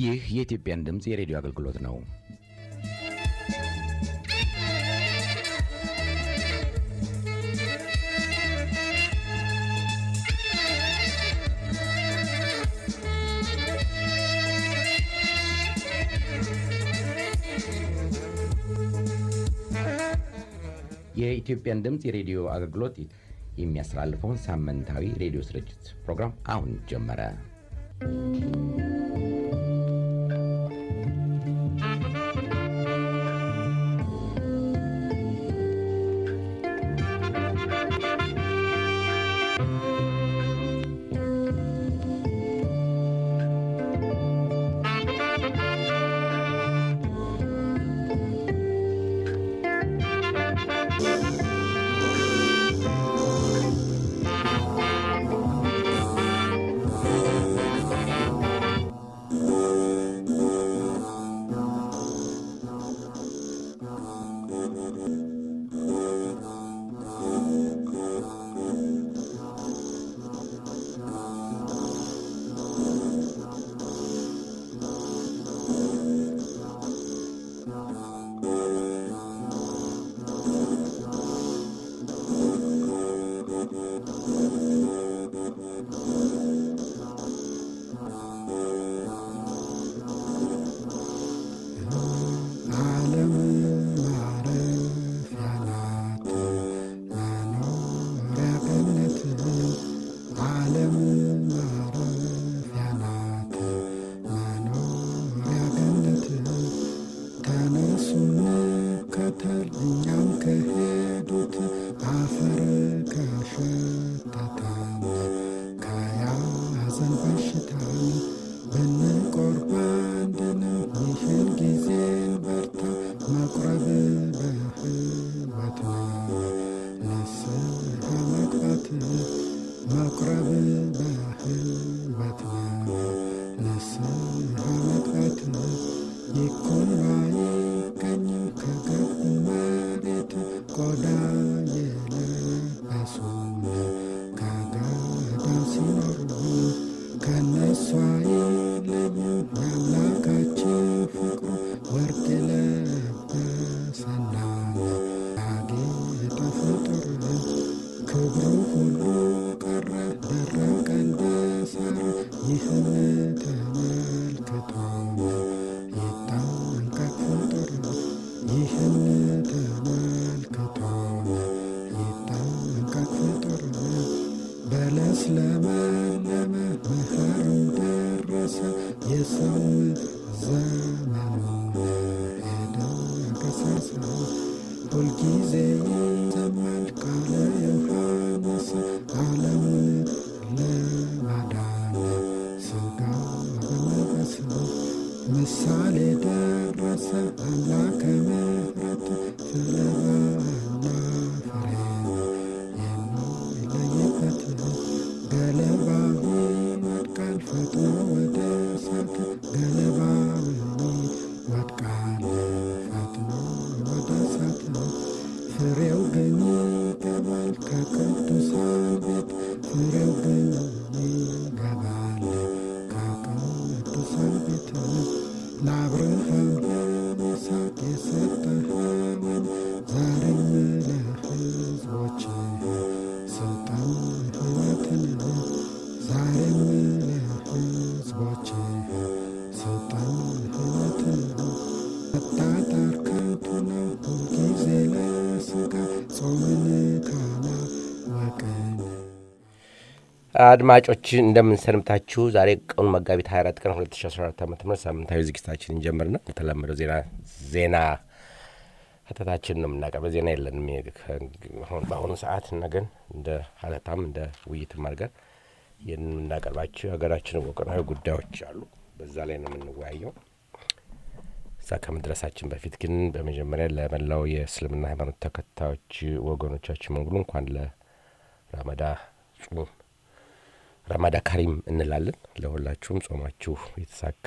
ይህ የኢትዮጵያን ድምፅ የሬዲዮ አገልግሎት ነው። የኢትዮጵያን ድምፅ የሬዲዮ አገልግሎት የሚያስተላልፈውን ሳምንታዊ ሬዲዮ ስርጭት ፕሮግራም አሁን ጀመረ። ዓለም ማረፊያ ናት መኖሪያ ገነት ዓለም ማረፊያ ናት መኖሪያ ገነት ተነሱ እንከተል እኛም ከሄዱት አፈር ከሸተተን ከያዘን በሽታን ብንቆርብ አንድንም ይህን ጊዜን በርታ መቁረብ በሕይወት ነው ንስሐ መግባት መቁረብ በሕይወት ነው ንስሐ መግባት ይኩን ባይገኝም ከገቡ መሬት ቆዳ የለበሱን ከገዳም ሲኖሩ ከነሷ አይለዩ የአምላካችን ፍቅሩ ወርቅ የለበሰና ያጌጠ ፍጡር ክብሩ ሁሉ ቀረ ደረቀ እንደ ሳር ይህን ተመልክቶ ይጠንቀቅ ፍጡር ይህን ተመልክቶ ይጠንቀቅ ፍጡር በለስ ለመለመ መኸርም ደረሰ የሰውም ዘመኑ ሄደ ገሰሰ ሁልጊዜ ይሰማል ቃለ ዮሐንስ ዓለሙን ለማዳን ሥጋ በመልበስ ምሳሌ ደረሰ አምላከ ምሕረት ፍለባና ፍሬን የሚለይበት ገለባው ይወድቃል ፈጥኖ ወደ እሳት ገለባው ይወድቃል ፈጥኖ ወደ እሳት ፍሬው ግን ይገባል ከቅዱሳን ቤት ፍሬው ግን ይገባል ከቅዱሳን ቤት ለአብርሃም ለይስሐቅ የሰጠኸውን ዛሬም ለሕዝቦችህ ስልጣን ሕይወትን ዛሬም ለሕዝቦችህ ስልጣን ሕይወትን መጣጣር ከንቱ ነው ሁልጊዜ ለሥጋ ጾምን ካላወቅን አድማጮች እንደምን ሰንብታችሁ። ዛሬ ቀኑ መጋቢት 24 ቀን 2014 ዓ ም ሳምንታዊ ዝግጅታችን እንጀምርና የተለመደው ዜና ዜና ሀተታችን ነው የምናቀርበው። ዜና የለንም አሁን በአሁኑ ሰዓት ነገን እንደ ሀተታም እንደ ውይይትም አድርገን ይህን የምናቀርባቸው የሀገራችን ወቅታዊ ጉዳዮች አሉ። በዛ ላይ ነው የምንወያየው። እዛ ከመድረሳችን በፊት ግን በመጀመሪያ ለመላው የእስልምና ሃይማኖት ተከታዮች ወገኖቻችን በሙሉ እንኳን ለረመዳ ጾም ረማዳ ካሪም እንላለን። ለሁላችሁም ጾማችሁ የተሳካ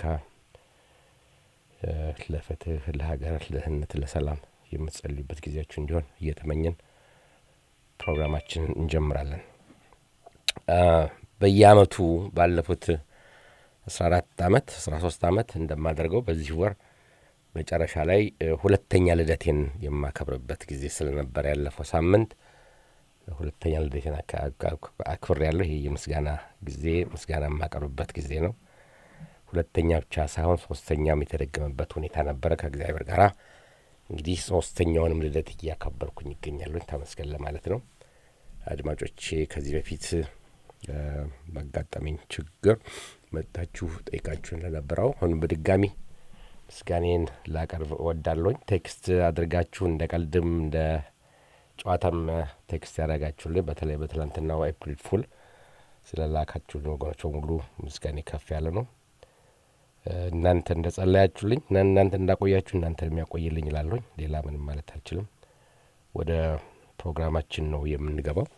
ለፍትህ፣ ለሀገር፣ ለድህነት፣ ለሰላም የምትጸልዩበት ጊዜያችሁ እንዲሆን እየተመኘን ፕሮግራማችንን እንጀምራለን። በየአመቱ ባለፉት አስራ አራት ዓመት አስራ ሶስት ዓመት እንደማደርገው በዚህ ወር መጨረሻ ላይ ሁለተኛ ልደቴን የማከብርበት ጊዜ ስለነበር ያለፈው ሳምንት ሁለተኛ ልደቴን አክብር ያለሁ። ይህ የምስጋና ጊዜ ምስጋና የማቀርብበት ጊዜ ነው። ሁለተኛ ብቻ ሳይሆን ሶስተኛም የተደገመበት ሁኔታ ነበረ ከእግዚአብሔር ጋር እንግዲህ ሶስተኛውንም ልደት እያከበርኩኝ ይገኛለሁ። ተመስገን ለማለት ነው። አድማጮቼ ከዚህ በፊት ባጋጠመኝ ችግር መጥታችሁ ጠይቃችሁ እንደነበረው አሁንም በድጋሚ ምስጋኔን ላቀርብ እወዳለሁኝ። ቴክስት አድርጋችሁ እንደ ቀልድም እንደ ጨዋታም ቴክስት ያደረጋችሁልኝ በተለይ በትላንትናው ኤፕሪል ፉል ስለ ላካችሁ ወገኖች በሙሉ ምስጋኔ ከፍ ያለ ነው። እናንተ እንደ ጸለያችሁልኝ እናንተ እንዳቆያችሁ እናንተ የሚያቆይልኝ ይላለሁኝ። ሌላ ምንም ማለት አልችልም። ወደ ፕሮግራማችን ነው የምንገባው።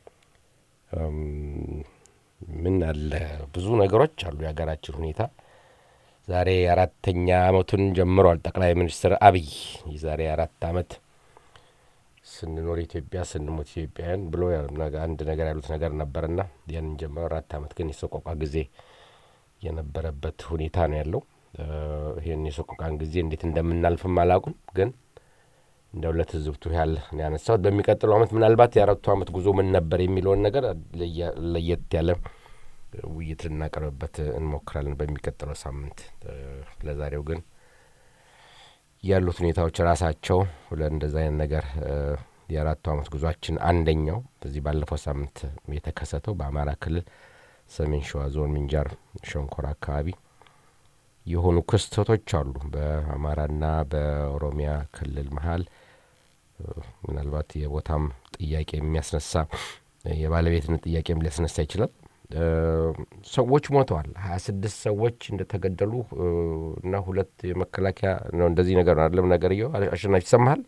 ምን አለ ብዙ ነገሮች አሉ። የሀገራችን ሁኔታ ዛሬ አራተኛ አመቱን ጀምሯል። ጠቅላይ ሚኒስትር አብይ የዛሬ አራት አመት ስንኖር ኢትዮጵያ ስንሞት ኢትዮጵያውያን ብሎ አንድ ነገር ያሉት ነገር ነበርና ያንን ጀምሮ አራት አመት ግን የሰቆቃ ጊዜ የነበረበት ሁኔታ ነው ያለው። ይህን የሰቆቃን ጊዜ እንዴት እንደምናልፍም አላውቅም፣ ግን እንደው ለትዝብቱ ያህል ያነሳሁት። በሚቀጥለው አመት ምናልባት የአራቱ አመት ጉዞ ምን ነበር የሚለውን ነገር ለየት ያለ ውይይት ልናቀርብበት እንሞክራለን በሚቀጥለው ሳምንት። ለዛሬው ግን ያሉት ሁኔታዎች ራሳቸው ለእንደዚ አይነት ነገር የአራቱ አመት ጉዟችን አንደኛው በዚህ ባለፈው ሳምንት የተከሰተው በአማራ ክልል ሰሜን ሸዋ ዞን ምንጃር ሸንኮራ አካባቢ የሆኑ ክስተቶች አሉ። በአማራና በኦሮሚያ ክልል መሀል ምናልባት የቦታም ጥያቄ የሚያስነሳ የባለቤትነት ጥያቄም ሊያስነሳ ይችላል። ሰዎች ሞተዋል። ሀያ ስድስት ሰዎች እንደተገደሉ እና ሁለት የመከላከያ ነው እንደዚህ ነገር አለም ነገር እየው አሸናፊ ይሰማሃል?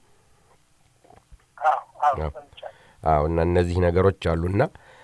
አዎ እና እነዚህ ነገሮች አሉና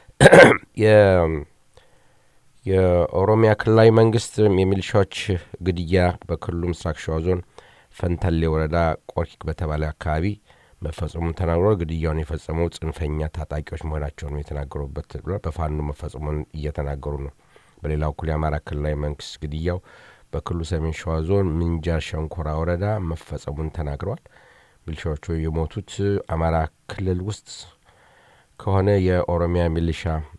የኦሮሚያ ክልላዊ መንግስት የሚሊሻዎች ግድያ በክልሉ ምስራቅ ሸዋ ዞን ፈንታሌ ወረዳ ቆርኪክ በተባለ አካባቢ መፈጸሙን ተናግሮ ግድያውን የፈጸመው ጽንፈኛ ታጣቂዎች መሆናቸውን የተናገሩበት ብሏል። በፋኖ መፈጸሙን እየተናገሩ ነው። በሌላ በኩል የአማራ ክልላዊ መንግስት ግድያው በክልሉ ሰሜን ሸዋ ዞን ምንጃር ሸንኮራ ወረዳ መፈጸሙን ተናግረዋል። ሚሊሻዎቹ የሞቱት አማራ ክልል ውስጥ ከሆነ የኦሮሚያ ሚሊሻ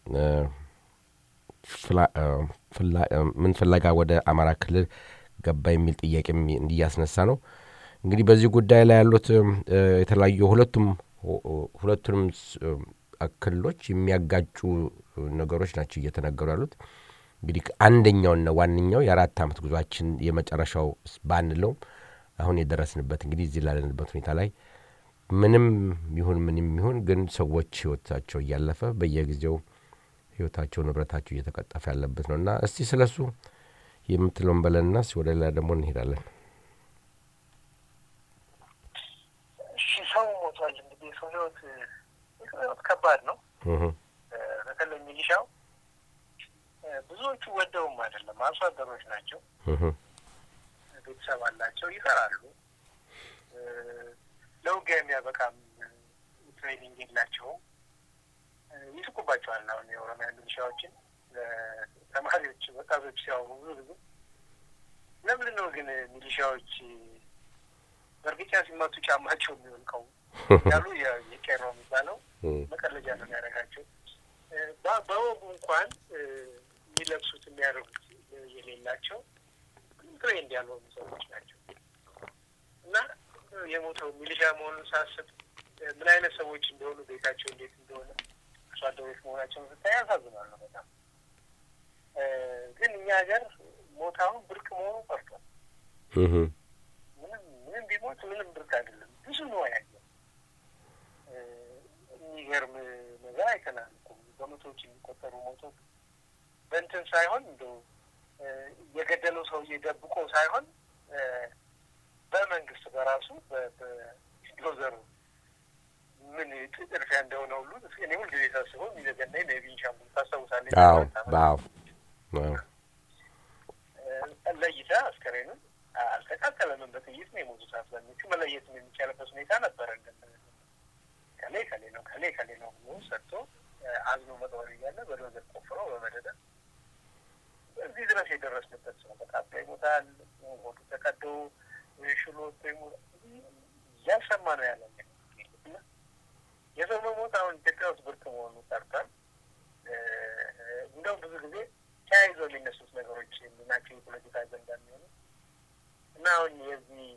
ምን ፍለጋ ወደ አማራ ክልል ገባ የሚል ጥያቄ እንዲያስነሳ ነው። እንግዲህ በዚህ ጉዳይ ላይ ያሉት የተለያዩ ሁለቱም ሁለቱንም ክልሎች የሚያጋጩ ነገሮች ናቸው እየተነገሩ ያሉት። እንግዲህ አንደኛውና ዋነኛው የአራት ዓመት ጉዟችን የመጨረሻው ባንለውም አሁን የደረስንበት እንግዲህ እዚህ ላለንበት ሁኔታ ላይ ምንም ይሁን ምንም ይሁን ግን ሰዎች ህይወታቸው እያለፈ በየጊዜው ህይወታቸው ንብረታቸው እየተቀጠፈ ያለበት ነው እና እስቲ ስለ እሱ የምትለውን በለንና ወደ ሌላ ደግሞ እንሄዳለን። እሺ ሰው ሞቷል። እንግዲህ የሰው ህይወት የሰው ህይወት ከባድ ነው። በተለይ ሚሊሻው ብዙዎቹ ወደውም አይደለም፣ አርሶ አደሮች ናቸው። ቤተሰብ አላቸው፣ ይሰራሉ። ለውጊያ የሚያበቃም ትሬኒንግ የላቸውም። ይስቁባቸዋል። አሁን የኦሮሚያ ሚሊሻዎችን ተማሪዎች፣ ወጣቶች ሲያወሩ ብዙ ጊዜ ለምንድን ነው ግን ሚሊሻዎች በእርግጫ ሲመቱ ጫማቸው የሚወልቀው ያሉ የቄሮ የሚባለው መቀለጃ ነው የሚያደርጋቸው። በወጉ እንኳን የሚለብሱት የሚያደርጉት የሌላቸው ትሬንድ ያልሆኑ ሰዎች ናቸው እና የሞተው ሚሊሻ መሆኑን ሳስብ ምን አይነት ሰዎች እንደሆኑ ቤታቸው እንዴት እንደሆነ አርሶ አደሮች መሆናቸውን ስታይ ያሳዝናሉ በጣም። ግን እኛ ሀገር ሞታውን ብርቅ መሆኑ ቀርቷል። ምንም ምንም ቢሞት ምንም ብርቅ አይደለም። ብዙ ነው ያየ የሚገርም ነገር አይተናል እኮ በመቶዎች የሚቆጠሩ ሞቶች በእንትን ሳይሆን እንደው የገደለው ሰውዬ ደብቆ ሳይሆን በመንግስት በራሱ በዶዘሩ ምን ጥድፊያ እንደሆነ ሁሉ እኔ ሁልጊዜ ሳስበው የሚዘገናኝ ነው። የቤንሻንጉል ታስታውሳለህ? ለይተህ አስከሬኑን አልተቃጠለንም፣ በጥይት ነው የሞቱት አብዛኞቹ። መለየትም የሚቻልበት ሁኔታ ነበረ። ከሌ ከሌ ነው ከሌ ከሌ ነው ብሎ ሰጥቶ አዝኖ መቅበር እያለ በዶዘር ቆፍሮ በመደዳ እዚህ ድረስ የደረስንበት ሰው በቃ ይሞታል፣ ሆዱ ተቀዶ ሽሎት እያሰማ ነው ያለ የሰው መሞት አሁን ኢትዮጵያ ውስጥ ብርቅ መሆኑ ቀርቷል። እንደውም ብዙ ጊዜ ተያይዘው የሚነሱት ነገሮች ናቸው የፖለቲካ አጀንዳ የሚሆኑ እና አሁን የዚህ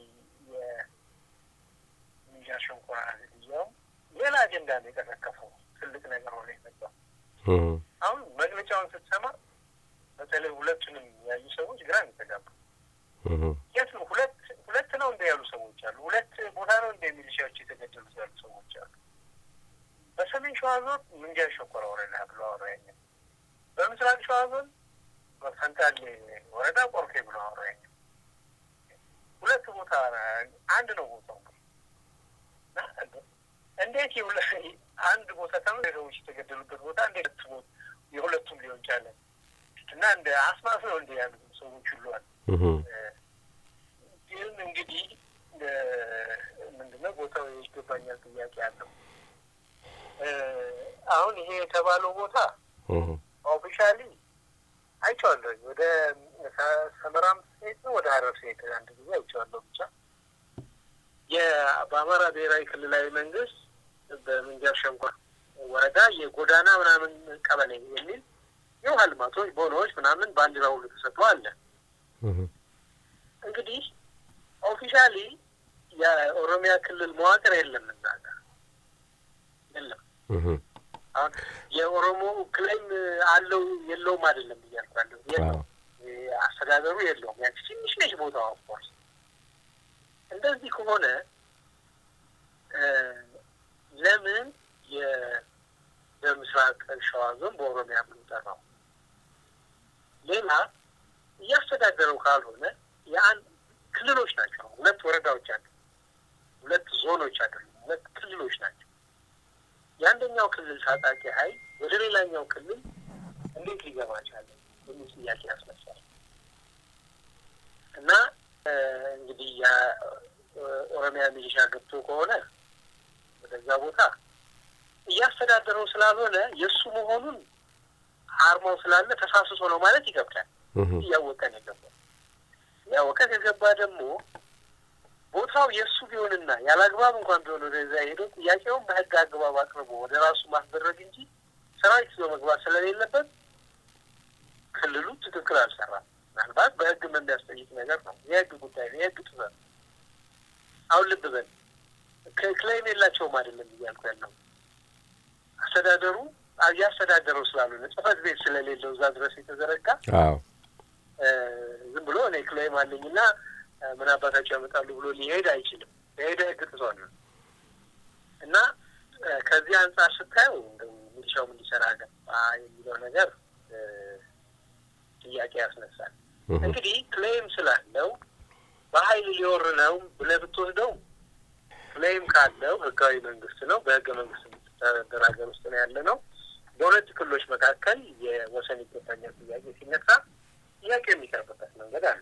የሚዣ ሸንኮራ ግድያውም ሌላ አጀንዳ ነው የቀሰቀሰው። ትልቅ ነገር ሆነ የመጣው አሁን መግለጫውን ስትሰማ በተለይ ሁለቱንም ያዩ ሰዎች ግራ የሚተጋቡ የት ነው ሁለት ሁለት ነው እንደ ያሉ ሰዎች አሉ። ሁለት ቦታ ነው እንደ ሚሊሻዎች የተገደሉት ያሉ ሰዎች አሉ። በሰሜን ሸዋ ዞን ምንጃር ሸንኮራ ወረዳ ብሎ አወራኝ። በምስራቅ ሸዋ ዞን ፈንታሌ ወረዳ ቆርኬ ብሎ አወራኝ። ሁለት ቦታ አንድ ነው ቦታው። እንዴት አንድ ቦታ ተመ ሰዎች የተገደሉበት ቦታ እንዴት የሁለቱም ሊሆን ቻለ? እና እንደ አስማት ነው እንደ ያሉ ሰዎች ሁሉ አሉ። ግን እንግዲህ ምንድነው ቦታው ይገባኛል ጥያቄ አለው። አሁን ይሄ የተባለው ቦታ ኦፊሻሊ አይቼዋለሁ። ወደ ሰመራም ሴት ነው ወደ ሀረር ሴት አንድ ጊዜ አይቼዋለሁ። ብቻ በአማራ ብሔራዊ ክልላዊ መንግስት በምንጃር ሸንኮራ ወረዳ የጎዳና ምናምን ቀበሌ የሚል የውሃ ልማቶች ቦኖዎች ምናምን ባንዲራ ሁሉ ተሰጥቶ አለ። እንግዲህ ኦፊሻሊ የኦሮሚያ ክልል መዋቅር የለም እዛ ጋር የለም። አሁን የኦሮሞ ክሌም አለው የለውም አይደለም እያልኩ ያለው የለው አስተዳደሩ የለውም። ያቺ ትንሽ ነች ቦታዋ። ኦፍኮርስ እንደዚህ ከሆነ ለምን በምስራቅ ሸዋ ዞን በኦሮሚያ የምንጠራው ሌላ እያስተዳደረው ካልሆነ የአንድ ክልሎች ናቸው። ሁለት ወረዳዎች አሉ፣ ሁለት ዞኖች አይደሉም፣ ሁለት ክልሎች ናቸው። የአንደኛው ክልል ታጣቂ ኃይል ወደ ሌላኛው ክልል እንዴት ሊገባ ቻለ የሚል ጥያቄ ያስነሳል። እና እንግዲህ የኦሮሚያ ሚሊሻ ገብቶ ከሆነ ወደዛ ቦታ እያስተዳደረው ስላልሆነ የእሱ መሆኑን አርማው ስላለ ተሳስሶ ነው ማለት ይገብዳል። እያወቀን የገባ እያወቀን የገባ ደግሞ ቦታው የእሱ ቢሆንና ያለ አግባብ እንኳን ቢሆን ወደዛ ሄዶ ጥያቄውን በህግ አግባብ አቅርቦ ወደ ራሱ ማስደረግ እንጂ ሰራዊት ይዞ መግባት ስለሌለበት ክልሉ ትክክል አልሰራም። ምናልባት በህግ የሚያስጠይቅ ነገር ነው። የህግ ጉዳይ ነው። የህግ ጥበብ አሁን ልብ በል ክሌም የላቸውም አይደለም እያልኩ ያለው አስተዳደሩ እያስተዳደረው ስላልሆነ ጽህፈት ቤት ስለሌለው እዛ ድረስ የተዘረጋ ዝም ብሎ እኔ ክሌም አለኝና ምን አባታቸው ያመጣሉ ብሎ ሊሄድ አይችልም። የሄደ ህግ ጥሷል ነው እና ከዚህ አንጻር ስታየው እንደው ሚሊሻውም እንዲሰራ ገባ የሚለው ነገር ጥያቄ ያስነሳል። እንግዲህ ክሌም ስላለው በሀይል ሊወር ነው ብለህ ብትወስደው ክሌም ካለው ህጋዊ መንግስት ነው። በህገ መንግስት የምትተዳደር ሀገር ውስጥ ነው ያለ ነው። በሁለት ክልሎች መካከል የወሰን ይገባኛል ጥያቄ ሲነሳ ጥያቄ የሚቀርብበት መንገድ አለ።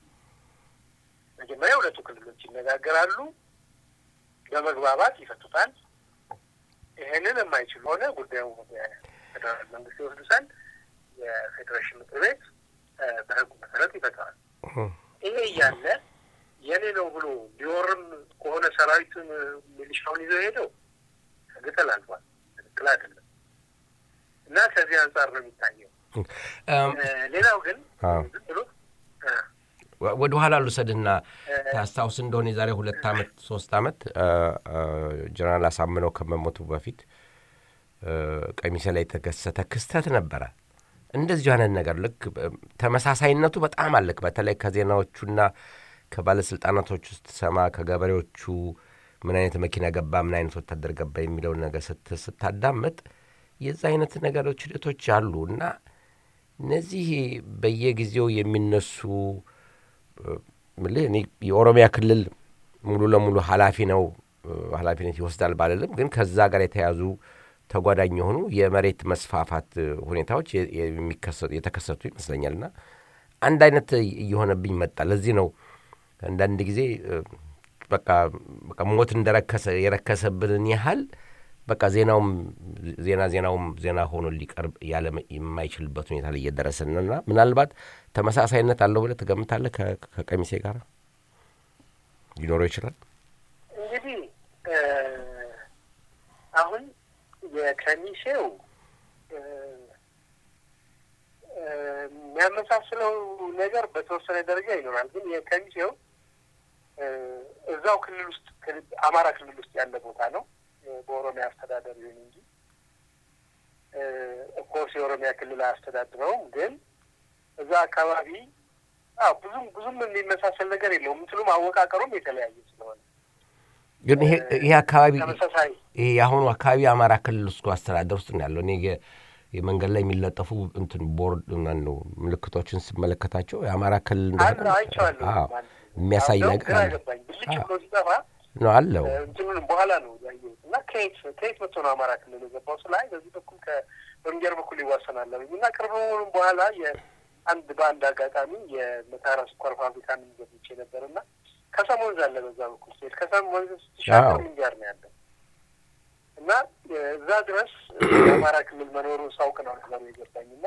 መጀመሪያ ሁለቱ ክልሎች ይነጋገራሉ፣ በመግባባት ይፈቱታል። ይህንን የማይችሉ ሆነ ጉዳዩ ፌዴራል መንግስት ይወስዱታል። የፌዴሬሽን ምክር ቤት በህጉ መሰረት ይፈታዋል። ይሄ እያለ የኔ ነው ብሎ ሊወርም ከሆነ ሰራዊቱን ሚሊሻውን ይዘው ሄደው ህግ ተላልፏል። ትክክል አይደለም እና ከዚህ አንጻር ነው የሚታየው። ሌላው ግን ዝም ብሎ ወደ ኋላ ልውሰድና ታስታውስ እንደሆነ የዛሬ ሁለት አመት ሶስት አመት ጀነራል አሳምነው ከመሞቱ በፊት ቀሚሴ ላይ የተከሰተ ክስተት ነበረ። እንደዚሁ አይነት ነገር ልክ ተመሳሳይነቱ በጣም አለክ። በተለይ ከዜናዎቹና ከባለስልጣናቶች ውስጥ ሰማ ከገበሬዎቹ ምን አይነት መኪና ገባ፣ ምን አይነት ወታደር ገባ የሚለውን ነገር ስታዳምጥ የዛ አይነት ነገሮች ሂደቶች አሉ እና እነዚህ በየጊዜው የሚነሱ ምልህ እኔ የኦሮሚያ ክልል ሙሉ ለሙሉ ኃላፊ ነው ኃላፊነት ይወስዳል ባልልም፣ ግን ከዛ ጋር የተያዙ ተጓዳኝ የሆኑ የመሬት መስፋፋት ሁኔታዎች የተከሰቱ ይመስለኛል እና አንድ አይነት እየሆነብኝ መጣ። ለዚህ ነው አንዳንድ ጊዜ በቃ ሞት እንደረከሰ የረከሰብንን ያህል በቃ ዜናውም ዜና ዜናውም ዜና ሆኖ ሊቀርብ ያለ የማይችልበት ሁኔታ ላይ እየደረስን ነው እና ምናልባት ተመሳሳይነት አለው ብለህ ትገምታለህ? ከ- ከቀሚሴ ጋር ሊኖረው ይችላል። እንግዲህ እ፣ አሁን የከሚሴው እ፣ እ፣ የሚያመሳስለው ነገር በተወሰነ ደረጃ ይኖራል። ግን የከሚሴው እ፣ እዛው ክልል ውስጥ ክልል- አማራ ክልል ውስጥ ያለ ቦታ ነው እ፣ በኦሮሚያ አስተዳደር ይሁን እንጂ ኦፍኮርስ የኦሮሚያ ክልል አያስተዳድረውም። ግን እዛ አካባቢ አዎ ብዙም ብዙም የሚመሳሰል ነገር የለውም። እንትኑም አወቃቀሩም የተለያየ ስለሆነ ግን ይሄ ይሄ አካባቢ ተመሳሳይ ይሄ የአሁኑ አካባቢ የአማራ ክልል ውስጥ አስተዳደር ውስጥ ነው ያለው። እኔ የ- የመንገድ ላይ የሚለጠፉ እንትን ቦርድ ማነው ምልክቶችን ስመለከታቸው የአማራ ክልል አለ እንደሆነ አይቼዋለሁ። አዎ፣ ማለት ነው። የሚያሳይ አዎ፣ ነገር ግራ አለ ገባኝ። ብልጭ አዎ። ብሎ ሲጠፋ ነው አለው። እንትኑንም በኋላ ነው ያየሁት እና ከየት ከየት መጥቶ ነው አማራ ክልል የገባው ስላይ በዚህ በኩል ከበንጀር በኩል ይዋሰናል አሉኝ እና ቅርብ መሆኑን በኋላ የአንድ በአንድ አጋጣሚ የመታራ ስኳር ፋብሪካን ገብቼ ነበር እና ከሰም ወንዝ አለ በዛ በኩል ሲሄድ ከሰም ወንዝ ስትሻገር አዎ። ምንጃር ነው ያለው እና እዛ ድረስ የአማራ ክልል መኖሩን ሳውቅ ነው ነገሩ የገባኝ እና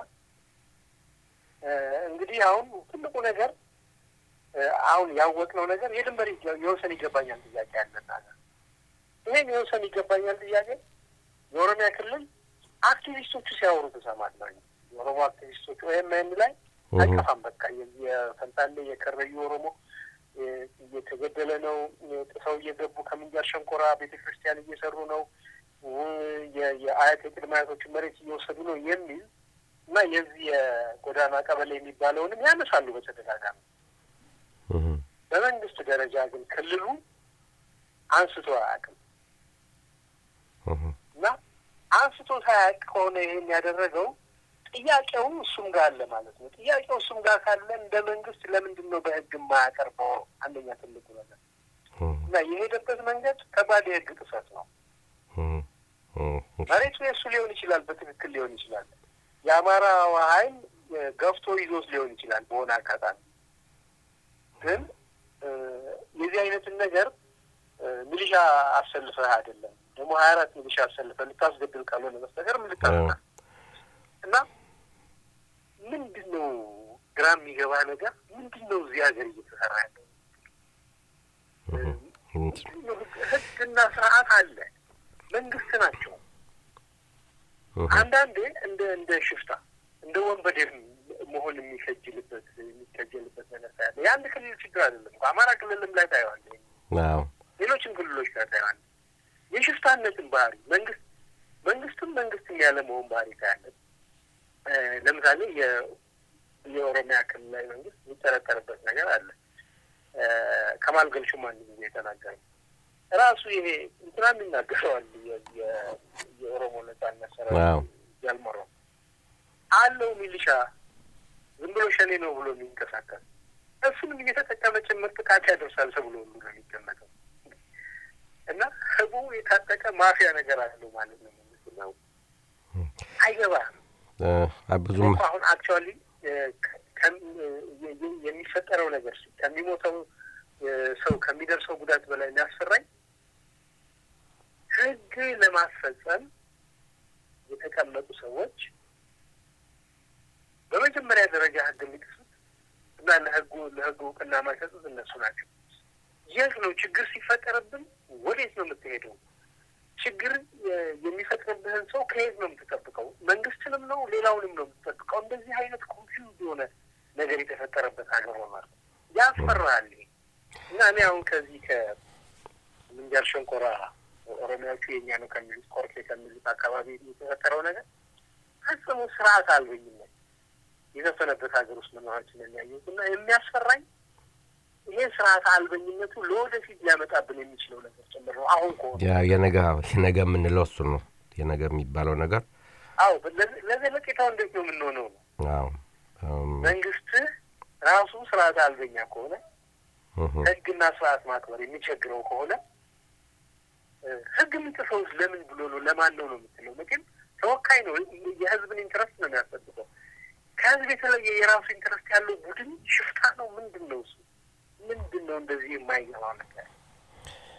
እ፣ እንግዲህ አሁን ትልቁ ነገር እ፣ አሁን ያወቅነው ነገር የድንበር ይገ- የወሰን ይገባኛል ጥያቄ ያለና ይሄን የወሰን ይገባኛል ጥያቄ የኦሮሚያ ክልል አክቲቪስቶቹ ሲያወሩ ትሰማለህ። የኦሮሞ አክቲቪስቶች ኦኤምኤን ላይ እሁ። አይጠፋም። በቃ የዚህ የፈንታሌ የከረዩ ኦሮሞ እ፣ እየተገደለ ነው፣ ጥሰው እየገቡ ከምንጃር ሸንኮራ ቤተ ክርስቲያን እየሰሩ ነው፣ እ፣ የ- የአያት የቅድመ አያቶችን መሬት እየወሰዱ ነው የሚል እና የዚህ የጎዳና ቀበሌ የሚባለውንም ያነሳሉ በተደጋጋሚ። እህ፣ በመንግስት ደረጃ ግን ክልሉ አንስቶ አያውቅም እህ፣ እና አንስቶ ሳያውቅ ከሆነ ይሄን ያደረገው ጥያቄው እሱም ጋር አለ ማለት ነው። ጥያቄው እሱም ጋር ካለ እንደ መንግስት ለምንድን ነው በህግ የማያቀርበው? አንደኛ ትልቁ ነገር እህ፣ እና የሄደበት መንገድ ከባድ የህግ ጥሰት ነው። እህ፣ እህ፣ መሬቱ የእሱ ሊሆን ይችላል፣ በትክክል ሊሆን ይችላል። የአማራ ኃይል እ፣ ገፍቶ ይዞት ሊሆን ይችላል በሆነ አጋጣሚ። ግን እ፣ የዚህ አይነትን ነገር እ፣ ሚሊሻ አሰልፈህ አይደለም ደግሞ ሀያ አራት ሚሊሻ አሰልፈህ ልታስገድል ካልሆነ በስተቀር ምን ልታመጣ እና ምንድን ነው ግራ የሚገባ ነገር ምንድን ነው እዚህ ሀገር እየተሰራ ያለው? እህ፣ ምንድን ነው ህግ- ህግና ስርዓት አለ። መንግስት ናቸው። እህ፣ አንዳንዴ እንደ እንደ ሽፍታ እንደ ወንበዴም መሆን የሚከጅልበት የሚከጀልበት ነገር ታያለ። የአንድ ክልል ችግር አይደለም እኮ አማራ ክልልም ላይ ታየዋለህ፣ አዎ፣ ሌሎችም ክልሎች ላይ ታየዋለህ። የሽፍታነትን ባህሪ መንግስት መንግስትም መንግስትም ያለ መሆን ባህሪ ታያለን። እ፣ ለምሳሌ የ- የኦሮሚያ ክልላዊ መንግስት የሚጠረጠርበት ነገር አለ። እ፣ ከማል ገልሹም አንድ ጊዜ የተናገረው ራሱ ይሄ እንትናም ይናገረዋል የ- የ- የኦሮሞ ነጻነት አዎ። ሰራዊት ያልመራው አለው ሚሊሻ ዝም ብሎ ሸኔ ነው ብሎ የሚንቀሳቀስ እሱንም እየተጠቀመ ጭምር ጥቃት ያደርሳል ተብሎ ሁሉ ነው የሚገመተው። እና ህቡ የታጠቀ ማፊያ ነገር አለው ማለት ነው። መንግስት ነው አይገባህም። እ፣ ብዙም እኮ አሁን አክቹዋሊ የሚፈጠረው ነገር ከሚሞተው እ፣ ሰው ከሚደርሰው ጉዳት በላይ የሚያስፈራኝ ህግ ለማስፈጸም የተቀመጡ ሰዎች በመጀመሪያ ደረጃ ህግ የሚጥሱት እና ለህጉ ለህጉ እውቅና የማይሰጡት እነሱ ናቸው። የት ነው ችግር ሲፈጠርብን ወዴት ነው የምትሄደው? ችግር የ- የሚፈጥርብህን ሰው ከየት ነው የምትጠብቀው? መንግስትንም ነው ሌላውንም ነው የምትጠብቀው? እንደዚህ አይነት ኮንፊውዝ የሆነ ነገር የተፈጠረበት ሀገር ሆኗል። ያስፈራል። ይሄ እና እኔ አሁን ከዚህ ከምንጃር ሸንኮራ ኦሮሚያዎቹ የኛ ነው ከሚሉት ቆርኬ ከሚሉት አካባቢ የተፈጠረው ነገር ፈጽሞ ስርዓት አልበኝነት የዘፈነበት ሀገር ውስጥ መኖራችን የሚያየሁት እና የሚያስፈራኝ ይሄ ስርዓት አልበኝነቱ ለወደፊት ሊያመጣብን የሚችለው ነገር ጭምር ነው። አሁን ከሆነ ያ የነገ የነገ የምንለው እሱ ነው። የነገ የሚባለው ነገር አዎ፣ ለዘ- ለዘለቄታው እንዴት ነው የምንሆነው ነው አዎ፣ እም፣ መንግስት ራሱ ስርዓት አልበኛ ከሆነ እህ፣ ህግና ስርዓት ማክበር የሚቸግረው ከሆነ እ፣ ህግ የሚጥሰውስ ለምን ብሎ ነው? ለማን ነው ነው የምትለው? መቼም ተወካይ ነው። የህዝብን ኢንትረስት ነው የሚያስጠብቀው። ከህዝብ የተለየ የራሱ ኢንትረስት ያለው ቡድን ሽፍታ ነው። ምንድን ነው እሱ? ምንድን ነው እንደዚህ የማይገባው ነገር?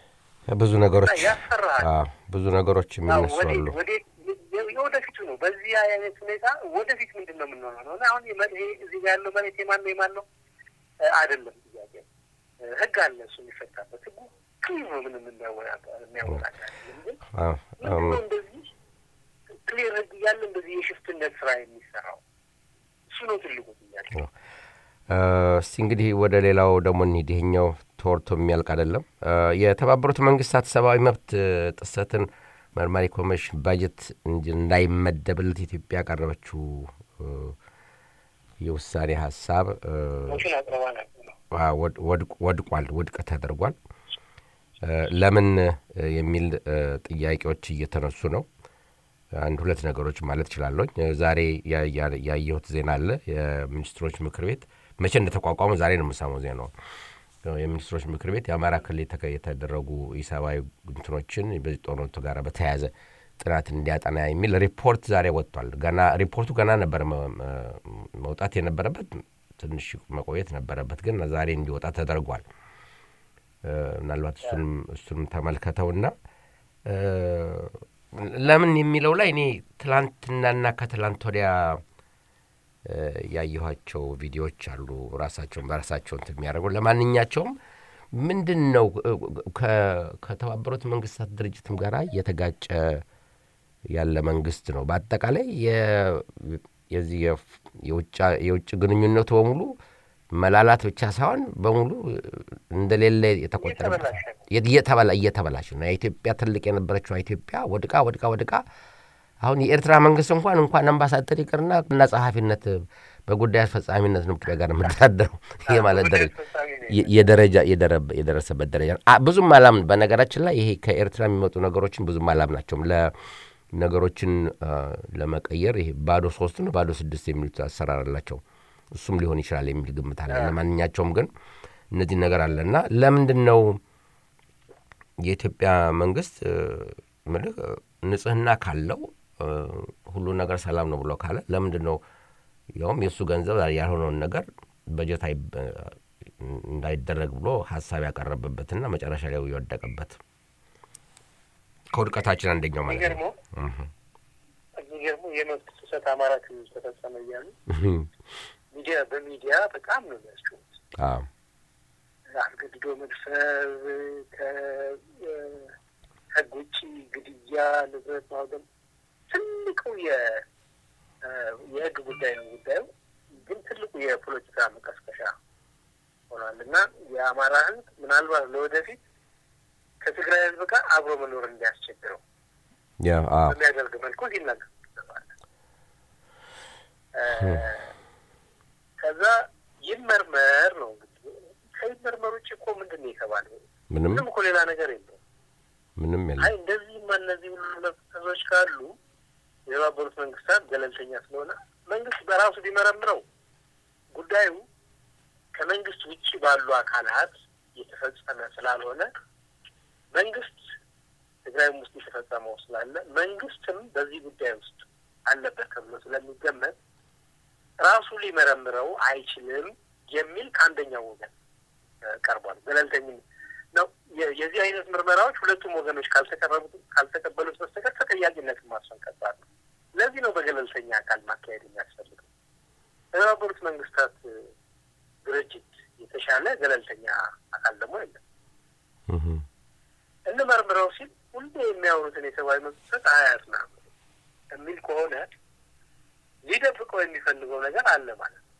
ብዙ ነገሮች እና ያስፈራሃል። አዎ፣ ብዙ ነገሮች የሚነሱ አሉ። ወዴት ወዴት የ- የወደፊቱ ነው። በዚህ አይነት ሁኔታ ወደፊት ምንድን ነው የምንሆነው ነው እና አሁን የመ- ይሄ እዚህ ጋር ያለው መሬት የማን ነው የማን ነው እ፣ አይደለም ጥያቄ። እ፣ ህግ አለ እሱ የሚፈታበት ህጉ ክሊር ነው። ምንም የሚያወጣ- የሚያወጣ አይደለም። ግን አዎ፣ ምንድን አዎ። ነው እንደዚህ ክሊር ህግ እያለ እንደዚህ የሽፍትነት ስራ የሚሰራው እሱ ነው ትልቁ ጥያቄ። እ፣ እስቲ እንግዲህ ወደ ሌላው ደግሞ እንሂድ። ይሄኛው ተወርቶ የሚያልቅ አይደለም። እ፣ የተባበሩት መንግስታት ሰብአዊ መብት እ፣ ጥሰትን መርማሪ ኮሚሽን ባጀት እንዲ- እንዳይመደብለት ኢትዮጵያ ያቀረበችው እ፣ የውሳኔ ሀሳብ እ፣ ሞሽን አቅርባ ነበር ነው አ፣ ወድ- ወድቅ- ወድቋል፣ ውድቅ ተደርጓል። እ፣ ለምን እ፣ የሚል እ፣ ጥያቄዎች እየተነሱ ነው። አንድ ሁለት ነገሮች ማለት እችላለሁ። ዛሬ ያ- ያ- ያየሁት ዜና አለ። የሚኒስትሮች ምክር ቤት መቼ እንደተቋቋመ ዛሬ ነው የምሰማው ዜናው። የሚኒስትሮች ምክር ቤት የአማራ ክልል የተከ- የተደረጉ ኢሰብአዊ እንትኖችን በዚህ ጦርነቱ ጋር በተያያዘ ጥናት እንዲያጠና የሚል ሪፖርት ዛሬ ወጥቷል። ገና ሪፖርቱ ገና ነበር መ- መ- መውጣት የነበረበት ትንሽ መቆየት ነበረበት፣ ግን ዛሬ እንዲወጣ ተደርጓል። እ፣ ምናልባት እሱንም እሱንም ተመልከተውና እ፣ ለምን የሚለው ላይ እኔ ትላንትናና ከትላንት ወዲያ እ፣ ያየኋቸው ቪዲዮዎች አሉ ራሳቸውን በራሳቸው እንትን የሚያደርጉ ለማንኛቸውም ምንድን ነው እ፣ ከ- ከተባበሩት መንግስታት ድርጅትም ጋር እየተጋጨ ያለ መንግስት ነው። በአጠቃላይ የ- የዚህ የፍ- የውጫ- የውጭ ግንኙነቱ በሙሉ መላላት ብቻ ሳይሆን በሙሉ እንደሌለ የተቆጠረበት እየተበላሸ ነው። እየተበላ እየተበላሽ ነው። የኢትዮጵያ ትልቅ የነበረችው ኢትዮጵያ ወድቃ ወድቃ ወድቃ አሁን የኤርትራ መንግስት እንኳን እንኳን አምባሳደር ይቅርና እና ጸሐፊነት በጉዳይ አስፈጻሚነት ነው ኢትዮጵያ ጋር የምተዳደረው ይሄ ማለት ደረጃ አስፈጻሚ ነው። የ- የደረጃ የደረ- የደረሰበት ደረጃ ነው። አ- ብዙም አላምን። በነገራችን ላይ ይሄ ከኤርትራ የሚመጡ ነገሮችን ብዙም አላምናቸውም። ለነገሮችን አ፣ ለመቀየር ይሄ ባዶ ሶስት ነው ባዶ ስድስት የሚሉት አሰራር አላቸው። እሱም ሊሆን ይችላል የሚል ግምት አለ። ለማንኛቸውም ግን እነዚህ ነገር አለ እና ለምንድን ነው የኢትዮጵያ መንግስት እ፣ ምልህ እ፣ ንጽህና ካለው እ፣ ሁሉ ነገር ሰላም ነው ብሎ ካለ ለምንድን ነው ያውም የእሱ ገንዘብ ያልሆነውን ነገር በጀት አይ- እንዳይደረግ ብሎ ሀሳብ ያቀረበበትና መጨረሻ ላይ የወደቀበት ከውድቀታችን አንደኛው ማለት ነው። የሚገርመው የሚገርመው የመብት ጥሰት አማራ ክልል ተፈጸመ እያሉ ሚዲያ በሚዲያ በጣም ነው የሚያስችሉት። አዎ አስገድዶ መድፈር፣ ከህግ ውጭ ግድያ፣ ንብረት ማውደም ትልቁ የ- የህግ ጉዳይ ነው ጉዳዩ። ግን ትልቁ የፖለቲካ መቀስቀሻ ሆኗል እና የአማራ ህዝብ ምናልባት ለወደፊት ከትግራይ ህዝብ ጋር አብሮ መኖር እንዲያስቸግረው ያ አዎ በሚያደርግ መልኩ ሲናገር ይሰማል። ከዛ ይመርመር ነው እንግዲህ። ከይመርመር ውጭ እኮ ምንድን ነው የተባለ? ምንም ምንም እኮ ሌላ ነገር የለውም። ምንም አይ የለም። እንደዚህማ እነዚህ ሁሉ መብቶች ካሉ የተባበሩት መንግስታት ገለልተኛ ስለሆነ መንግስት በራሱ ቢመረምረው ጉዳዩ ከመንግስት ውጭ ባሉ አካላት የተፈጸመ ስላልሆነ መንግስት ትግራይም ውስጥ የተፈጸመው ስላለ መንግስትም በዚህ ጉዳይ ውስጥ አለበት ተብሎ ስለሚገመት ራሱ ሊመረምረው አይችልም የሚል ከአንደኛው ወገን እ፣ ቀርቧል። ገለልተኝም ነው። የ- የዚህ አይነት ምርመራዎች ሁለቱም ወገኖች ካልተቀረቡት ካልተቀበሉት በስተቀር ተጠያቂነትን ማስፈን ከባድ ነው። ለዚህ ነው በገለልተኛ አካል ማካሄድ የሚያስፈልገው። የተባበሩት መንግስታት እ፣ ድርጅት የተሻለ ገለልተኛ አካል ደግሞ የለም። እህ እንመርምረው ሲል ሁሌ የሚያወሩትን የሰብአዊ መብት ጥሰት አያጽናም የሚል ከሆነ ሊደብቀው የሚፈልገው ነገር አለ ማለት ነው።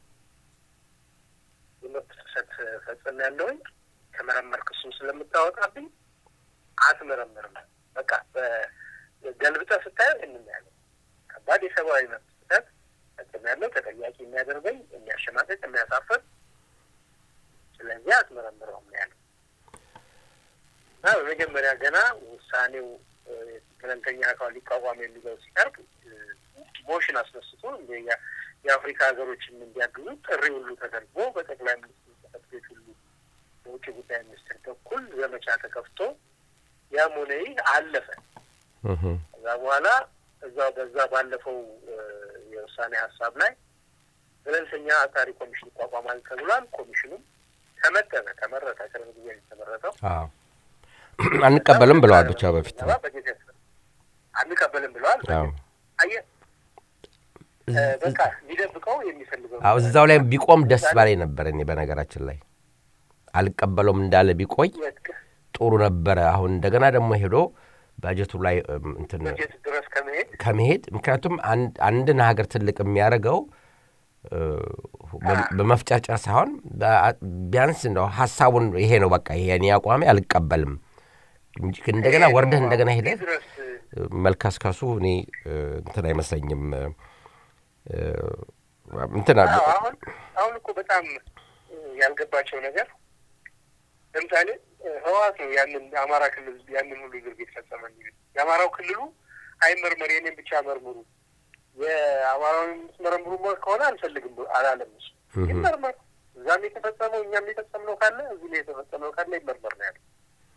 የመብት ጥሰት ፈጽም ያለውኝ ከመረመርክ እሱን ስለምታወጣብኝ አትመረምርም። በቃ በገልብጠህ ስታየው ይህንን ያለው ከባድ የሰብአዊ መብት ጥሰት ፈጽም ያለው ተጠያቂ የሚያደርገኝ የሚያሸማቀቅ፣ የሚያሳፍር ስለዚህ አትመረምረውም ነው ያለው። እና በመጀመሪያ ገና ውሳኔው እ፣ ገለልተኛ አካል ሊቋቋም የሚለው ሲቀርብ እ፣ ሞሽን አስነስቶ እንደ ያ- የአፍሪካ ሀገሮችን እንዲያግዙ ጥሪ ሁሉ ተደርጎ በጠቅላይ ሚኒስትር ጽሕፈት ቤት ሁሉ በውጭ ጉዳይ ሚኒስትር በኩል ዘመቻ ተከፍቶ ያም ሆነ ይህ አለፈ። እህ ከዛ በኋላ እዛ በዛ ባለፈው እ፣ የውሳኔ ሀሳብ ላይ ገለልተኛ አጣሪ ኮሚሽን ይቋቋማል ተብሏል። ኮሚሽኑም ተመደበ፣ ተመረጠ። ቅርብ ጊዜ ነው የተመረጠው። አዎ አንቀበልም ብለዋል ብቻ በፊት ስብሰባ በጀት ያስፈልጋል። አንቀበልም ብለዋል። አዎ። አየህ እ፣ በቃ ሊደብቀው የሚፈልገው አዎ እዛው ላይ ቢቆም ደስ ባላይ ነበር። እኔ በነገራችን ላይ አልቀበለውም እንዳለ ቢቆይ የት- ጥሩ ነበረ። አሁን እንደገና ደግሞ ሄዶ ባጀቱ ላይ እም፣ እንትን በጀት ድረስ ከመሄድ ከመሄድ ምክንያቱም አንድ- አንድን ሀገር ትልቅ የሚያደርገው እ፣ በ- በመፍጨርጨር ሳይሆን በ- ቢያንስ እንደው ሀሳቡን ይሄ ነው በቃ ይሄ እኔ አቋሜ አልቀበልም እንጂ እንደገና ወርደህ እንደገና ሄደህ እዚህ ድረስ እ፣ መልከስከሱ እኔ እ፣ እንትን አይመስለኝም እ፣ እ፣ እንትን አዎ፣ አሁን አሁን እኮ በጣም እ፣ ያልገባቸው ነገር ለምሳሌ እ፣ ህወሓት ነው ያንን አማራ ክልል ያንን ሁሉ ድርጊት ፈጸመ የሚል የአማራው ክልሉ አይመርመር የኔን ብቻ መርምሩ የአማራውን የምትመረምሩ ከሆነ አልፈልግም ብሎ አላለም እሱ ይመርመር እዛም የተፈጸመው እኛም የፈጸምነው ካለ እዚህ ላይ የተፈጸመው ካለ ይመርመር ነው ያለው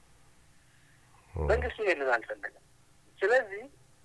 መንግስቱ ይሄንን አልፈለገም ስለዚህ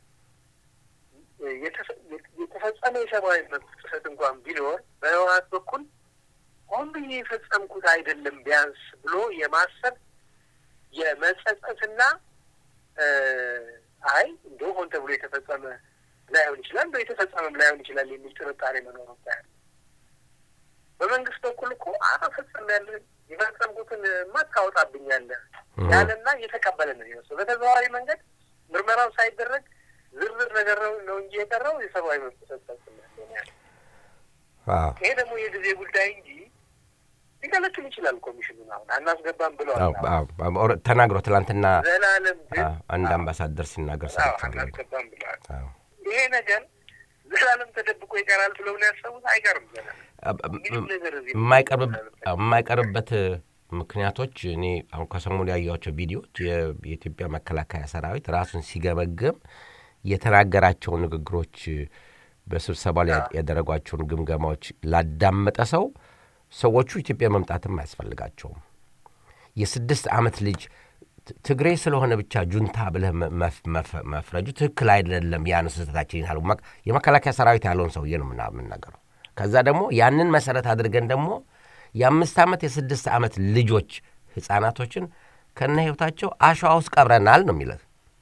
የተፈ- የተፈጸመ የሰብአዊ መብት ጥሰት እንኳን ቢኖር በህወሓት በኩል ሆን ብዬ የፈጸምኩት አይደለም ቢያንስ ብሎ የማሰብ የመጸጸትና እ፣ አይ እንደው ሆን ተብሎ የተፈጸመ ላይሆን ይችላል እንደው የተፈጸመም ላይሆን ይችላል የሚል ጥርጣሬ መኖሩ ታያለ። በመንግስት በኩል እኮ አፈጸም ያለ የፈጸምኩትን ማታወጣብኛለህ ያለና እየተቀበለ ነው የሚመስለው። በተዘዋዋሪ መንገድ ምርመራው ሳይደረግ ዝርዝር ነገር ነው ነው እንጂ የቀረው የሰብአዊ መብት ጥሰት ፈጽሜያለሁ ነው ያለው። አዎ ይሄ ደግሞ የጊዜ ጉዳይ እንጂ ሊከለክል ይችላል። ኮሚሽኑን አሁን አናስገባም ብለዋል። አዎ፣ አዎ፣ አዎ፣ ተናግሮ ትላንትና ዘላለም ግን አዎ፣ አንድ አምባሳደር ሲናገር አዎ፣ ሰምቻለሁ። አናስገባም ብለዋል። አዎ። ይሄ ነገር ዘላለም ተደብቆ ይቀራል ብለው ነው ያሰቡት። አይቀርም ዘላለም ምንም ነገር እዚህ የማይቀርብ- የማይቀርብበት ምክንያቶች እኔ አሁን ከሰሞኑ ያየኋቸው ቪዲዮዎች የ- የኢትዮጵያ መከላከያ ሰራዊት ራሱን ሲገመግም የተናገራቸው ንግግሮች በስብሰባ ላይ ያደረጓቸውን ግምገማዎች ላዳመጠ ሰው ሰዎቹ ኢትዮጵያ መምጣትም አያስፈልጋቸውም። የስድስት ዓመት ልጅ ት- ትግሬ ስለሆነ ብቻ ጁንታ ብለህ መ- መፍ- መፍ- መፍረጁ ትክክል አይደለም። ያን ስህተታችን ይላሉ። መክ- የመከላከያ ሰራዊት ያለውን ሰውዬ ነው ምና- የምናገረው። ከዛ ደግሞ ያንን መሰረት አድርገን ደግሞ የአምስት ዓመት የስድስት ዓመት ልጆች ህፃናቶችን ከነ ህይወታቸው አሸዋ ውስጥ ቀብረናል ነው የሚለት።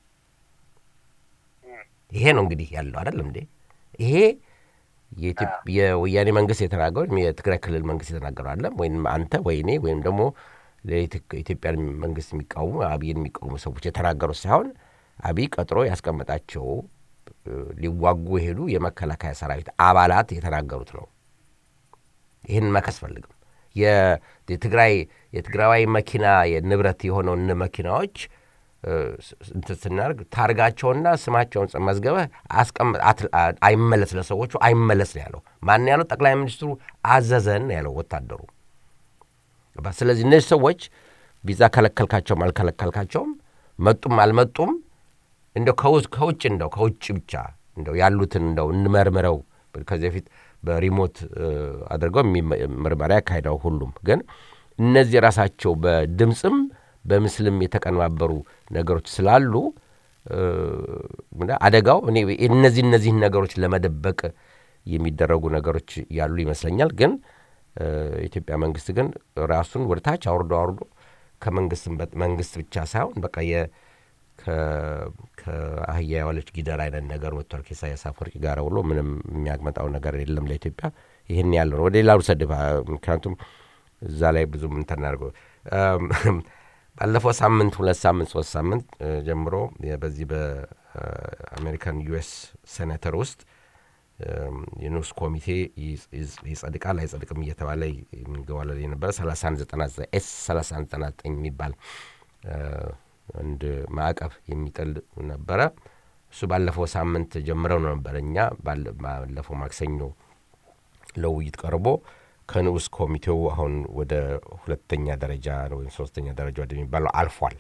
ይሄ ነው እንግዲህ ያለው አይደለም እንዴ? ይሄ የኢትዮ- የወያኔ መንግስት የተናገሩ ወይም የትግራይ ክልል መንግስት የተናገሩ አለም ወይም አንተ ወይ እኔ ወይም ደግሞ የኢትዮጵያን መንግስት የሚቃወሙ አብይን የሚቃወሙ ሰዎች የተናገሩት ሳይሆን አብይ ቀጥሮ ያስቀመጣቸው እ፣ ሊዋጉ የሄዱ የመከላከያ ሰራዊት አባላት የተናገሩት ነው። ይህን መከስ ፈልግም የ- የትግራይ የትግራዋይ መኪና ንብረት የሆነውን መኪናዎች እ፣ ስ- እንትን ስናደርግ ታርጋቸውና ስማቸውን ጽ- መዝገበህ አስቀምጥ አት- አ- አይመለስ ለሰዎቹ አይመለስ ነው ያለው። ማን ያለው? ጠቅላይ ሚኒስትሩ አዘዘን ነው ያለው ወታደሩ። ገባ? ስለዚህ እነዚህ ሰዎች ቪዛ ከለከልካቸውም አልከለከልካቸውም መጡም አልመጡም እንደው ከውጭ ከውጭ እንደው ከውጭ ብቻ እንደው ያሉትን እንደው እንመርምረው ከዚህ በፊት በሪሞት እ፣ አድርገው የሚመ- ምርመራ ያካሂደው ሁሉም ግን እነዚህ ራሳቸው በድምፅም በምስልም የተቀነባበሩ ነገሮች ስላሉ እ፣ ምንድን አደጋው እኔ እነዚህ እነዚህን ነገሮች ለመደበቅ የሚደረጉ ነገሮች ያሉ ይመስለኛል። ግን እ፣ የኢትዮጵያ መንግስት ግን ራሱን ወደ ታች አውርዶ አውርዶ ከመንግስትም በ- መንግስት ብቻ ሳይሆን በቃ የ ከ- ከአህያ የዋለች ጊደር አይነት ነገር ወጥቷል። ከኢሳያስ አፈወርቂ ጋር ብሎ ምንም የሚያመጣው ነገር የለም ለኢትዮጵያ። ይህን ያለው ነው። ወደ ሌላ ውሰድ። ምክንያቱም እዛ ላይ ብዙ እንትን አድርገው ባለፈው ሳምንት ሁለት ሳምንት ሶስት ሳምንት እ፣ ጀምሮ የ- በዚህ በአሜሪካን ዩኤስ ሴኔተር ውስጥ እም፣ የንዑስ ኮሚቴ ይጽ- ይጽ- ይጸድቃል አይጸድቅም እየተባለ የሚንገባለል የነበረ 3199 ኤስ 3199 የሚባል እ፣ አንድ ማዕቀብ የሚጥል ነበረ። እሱ ባለፈው ሳምንት ጀምረው ነው ነበረ እኛ ባለ- ባለፈው ማክሰኞ ለውይይት ቀርቦ ከንዑስ ኮሚቴው አሁን ወደ ሁለተኛ ደረጃ ወይም ሶስተኛ ደረጃ ወደሚባለው አልፏል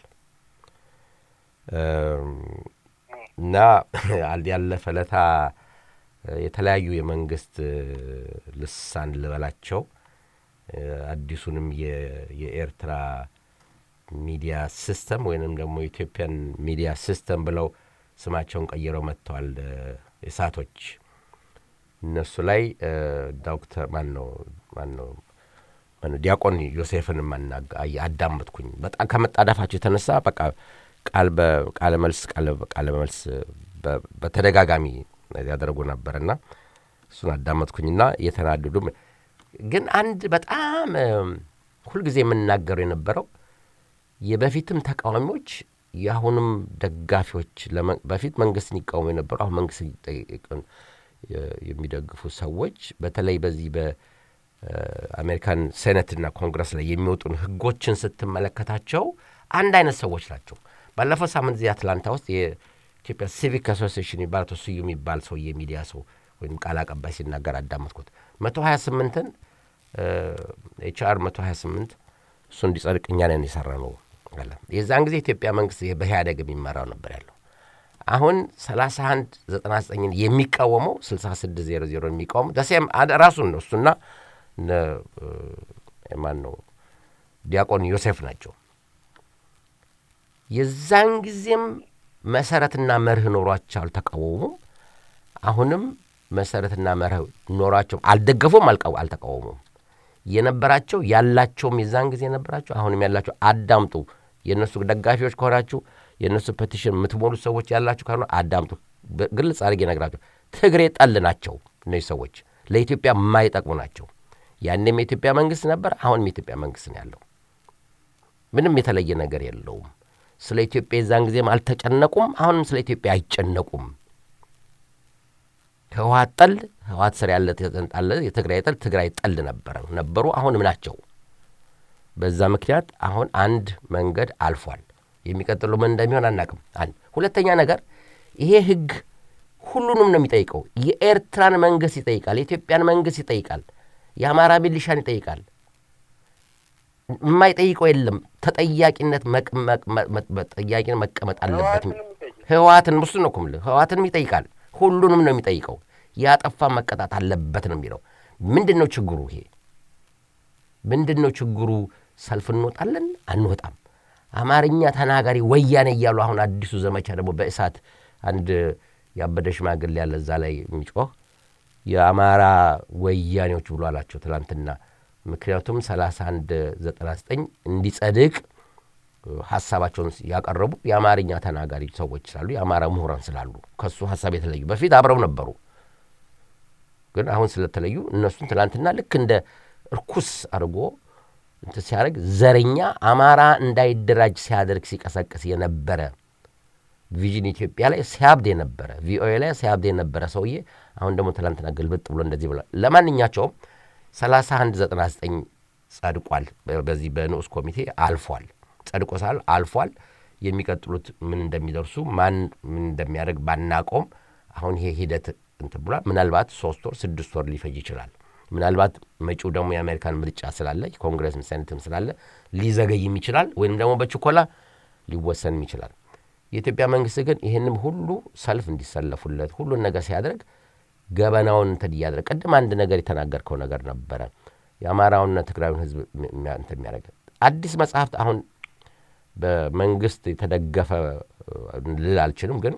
እም፣ እና አል- ያለፈ ለታ የተለያዩ የመንግስት እ፣ ልሳን ልበላቸው እ፣ አዲሱንም የ- የኤርትራ ሚዲያ ሲስተም ወይንም ደግሞ የኢትዮጵያን ሚዲያ ሲስተም ብለው ስማቸውን ቀይረው መጥተዋል እ፣ እሳቶች እነሱ ላይ እ፣ ዶክተር ማን ነው ማን ነው ዲያቆን ዮሴፍን አዳመጥኩኝ። በጣም ከመጣዳፋቸው የተነሳ በቃ ቃል በቃለ መልስ ቃለ መልስ በተደጋጋሚ ያደረጉ ነበርና እሱን አዳመጥኩኝና እየተናደዱ ግን አንድ በጣም ሁልጊዜ የምናገረው የነበረው የበፊትም ተቃዋሚዎች የአሁንም ደጋፊዎች በፊት መንግስትን ይቃወሙ የነበሩ አሁን መንግስት የሚደግፉ ሰዎች በተለይ በዚህ በአሜሪካን ሴኔትና ኮንግረስ ላይ የሚወጡን ህጎችን ስትመለከታቸው አንድ አይነት ሰዎች ናቸው። ባለፈው ሳምንት እዚህ አትላንታ ውስጥ የኢትዮጵያ ሲቪክ አሶሲሽን የሚባል አቶ ስዩ የሚባል ሰው የሚዲያ ሰው ወይም ቃል አቀባይ ሲናገር አዳመጥኩት። መቶ ሀያ ስምንትን ኤችአር መቶ ሀያ ስምንት እሱ እንዲጸድቅ እኛ ነን የሰራ ነው አለ። የዛን ጊዜ ኢትዮጵያ መንግስት በኢህአደግ የሚመራው ነበር ያለው። አሁን 31 99ን የሚቃወመው 66 00 የሚቃወመው ደሴም ራሱን ነው እሱና ማን ነው ዲያቆን ዮሴፍ ናቸው። የዛን ጊዜም መሰረትና መርህ ኖሯቸው አልተቃወሙም። አሁንም መሰረትና መርህ ኖሯቸው አልደገፉም፣ አልተቃወሙም። የነበራቸው ያላቸውም የዛን ጊዜ የነበራቸው አሁንም ያላቸው አዳምጡ። የእነሱ ደጋፊዎች ከሆናችሁ የእነሱ ፔቲሽን የምትሞሉ ሰዎች ያላችሁ ካልሆነ አዳምጡ። ግልጽ አድርጌ ነግራቸው፣ ትግሬ ጠል ናቸው እነዚህ ሰዎች፣ ለኢትዮጵያ የማይጠቅሙ ናቸው። ያንም የኢትዮጵያ መንግስት ነበር፣ አሁንም የኢትዮጵያ መንግስት ነው ያለው። ምንም የተለየ ነገር የለውም። ስለ ኢትዮጵያ የዛን ጊዜም አልተጨነቁም፣ አሁንም ስለ ኢትዮጵያ አይጨነቁም። ህወሀት ጠል ህወሀት ስር ያለ ተጠንጣለ የትግራይ ጠል ትግራይ ጠል ነበረ ነበሩ፣ አሁንም ናቸው። በዛ ምክንያት አሁን አንድ መንገድ አልፏል። የሚቀጥለው ምን እንደሚሆን አናቅም። አንድ ሁለተኛ ነገር ይሄ ህግ ሁሉንም ነው የሚጠይቀው። የኤርትራን መንግስት ይጠይቃል፣ የኢትዮጵያን መንግስት ይጠይቃል፣ የአማራ ሚሊሻን ይጠይቃል። የማይጠይቀው የለም። ተጠያቂነት ጠያቂን መቀመጥ አለበት። ህወሀትን እሱ ነው እኮ የምልህ ህወሀትንም ይጠይቃል። ሁሉንም ነው የሚጠይቀው። ያጠፋ መቀጣት አለበት ነው የሚለው። ምንድን ነው ችግሩ? ይሄ ምንድን ነው ችግሩ? ሰልፍ እንወጣለን አንወጣም? አማርኛ ተናጋሪ ወያኔ እያሉ አሁን አዲሱ ዘመቻ ደግሞ በእሳት አንድ ያበደ ሽማግሌ ያለ እዛ ላይ የሚጮህ የአማራ ወያኔዎች ብሎ አላቸው ትላንትና። ምክንያቱም 31 99 እንዲጸድቅ ሀሳባቸውን ያቀረቡ የአማርኛ ተናጋሪ ሰዎች ስላሉ የአማራ ምሁራን ስላሉ ከሱ ሀሳብ የተለዩ በፊት አብረው ነበሩ፣ ግን አሁን ስለተለዩ እነሱን ትናንትና ልክ እንደ እርኩስ አድርጎ እንትን ሲያደርግ ዘረኛ አማራ እንዳይደራጅ ሲያደርግ ሲቀሰቅስ የነበረ ቪዥን ኢትዮጵያ ላይ ሲያብድ የነበረ ቪኦኤ ላይ ሲያብድ የነበረ ሰውዬ አሁን ደግሞ ትናንትና ግልብጥ ብሎ እንደዚህ ብሏል። ለማንኛቸውም 3199 ጸድቋል። በዚህ በንዑስ ኮሚቴ አልፏል። ጸድቆ ሳል አልፏል። የሚቀጥሉት ምን እንደሚደርሱ ማን ምን እንደሚያደርግ ባናቆም አሁን ይሄ ሂደት እንትን ብሏል። ምናልባት ሶስት ወር ስድስት ወር ሊፈጅ ይችላል። ምናልባት መጪው ደግሞ የአሜሪካን ምርጫ ስላለ የኮንግረስ ሴኔትም ስላለ ሊዘገይም ይችላል፣ ወይም ደግሞ በችኮላ ሊወሰንም ይችላል። የኢትዮጵያ መንግስት ግን ይህንም ሁሉ ሰልፍ እንዲሰለፉለት ሁሉን ነገር ሲያደርግ ገበናውን እንትን እያደረግ ቅድም አንድ ነገር የተናገርከው ነገር ነበረ። የአማራውንና ትግራዩን ህዝብ እንትን የሚያደርግ አዲስ መጽሐፍት አሁን በመንግስት የተደገፈ ልል አልችልም፣ ግን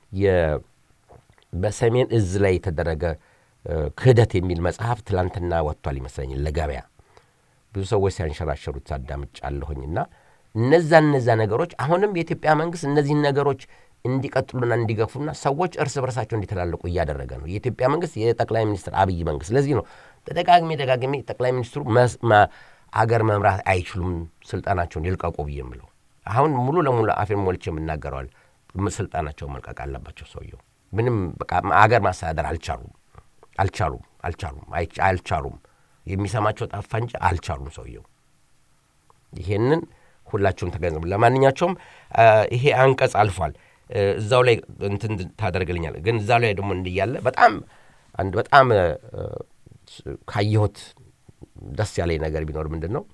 በሰሜን እዝ ላይ የተደረገ ክህደት የሚል መጽሐፍ ትላንትና ወጥቷል ይመስለኛል ለገበያ ብዙ ሰዎች ሲያንሸራሸሩት አዳምጫለሁኝና እነዛ እነዛ ነገሮች አሁንም የኢትዮጵያ መንግስት እነዚህን ነገሮች እንዲቀጥሉና እንዲገፉና ሰዎች እርስ በርሳቸው እንዲተላለቁ እያደረገ ነው የኢትዮጵያ መንግስት የጠቅላይ ሚኒስትር አብይ መንግስት። ስለዚህ ነው ተደጋግሜ ደጋግሜ ጠቅላይ ሚኒስትሩ አገር መምራት አይችሉም፣ ስልጣናቸውን ይልቀቁ ብዬ የምለው አሁን ሙሉ ለሙሉ አፌን ሞልቼ የምናገረዋል። ስልጣናቸውን መልቀቅ አለባቸው። ሰውየው ምንም በቃ አገር ማስተዳደር አልቻሉም አልቻሉም አልቻሉም አልቻሉም። የሚሰማቸው ጠፋ እንጂ አልቻሉም ሰውየው። ይሄንን ሁላችሁም ተገንዘቡ። ለማንኛቸውም ይሄ አንቀጽ አልፏል። እዛው ላይ እንትን ታደርግልኛል። ግን እዛው ላይ ደግሞ እንዲያለ በጣም አንድ በጣም ካየሁት ደስ ያለኝ ነገር ቢኖር ምንድን ነው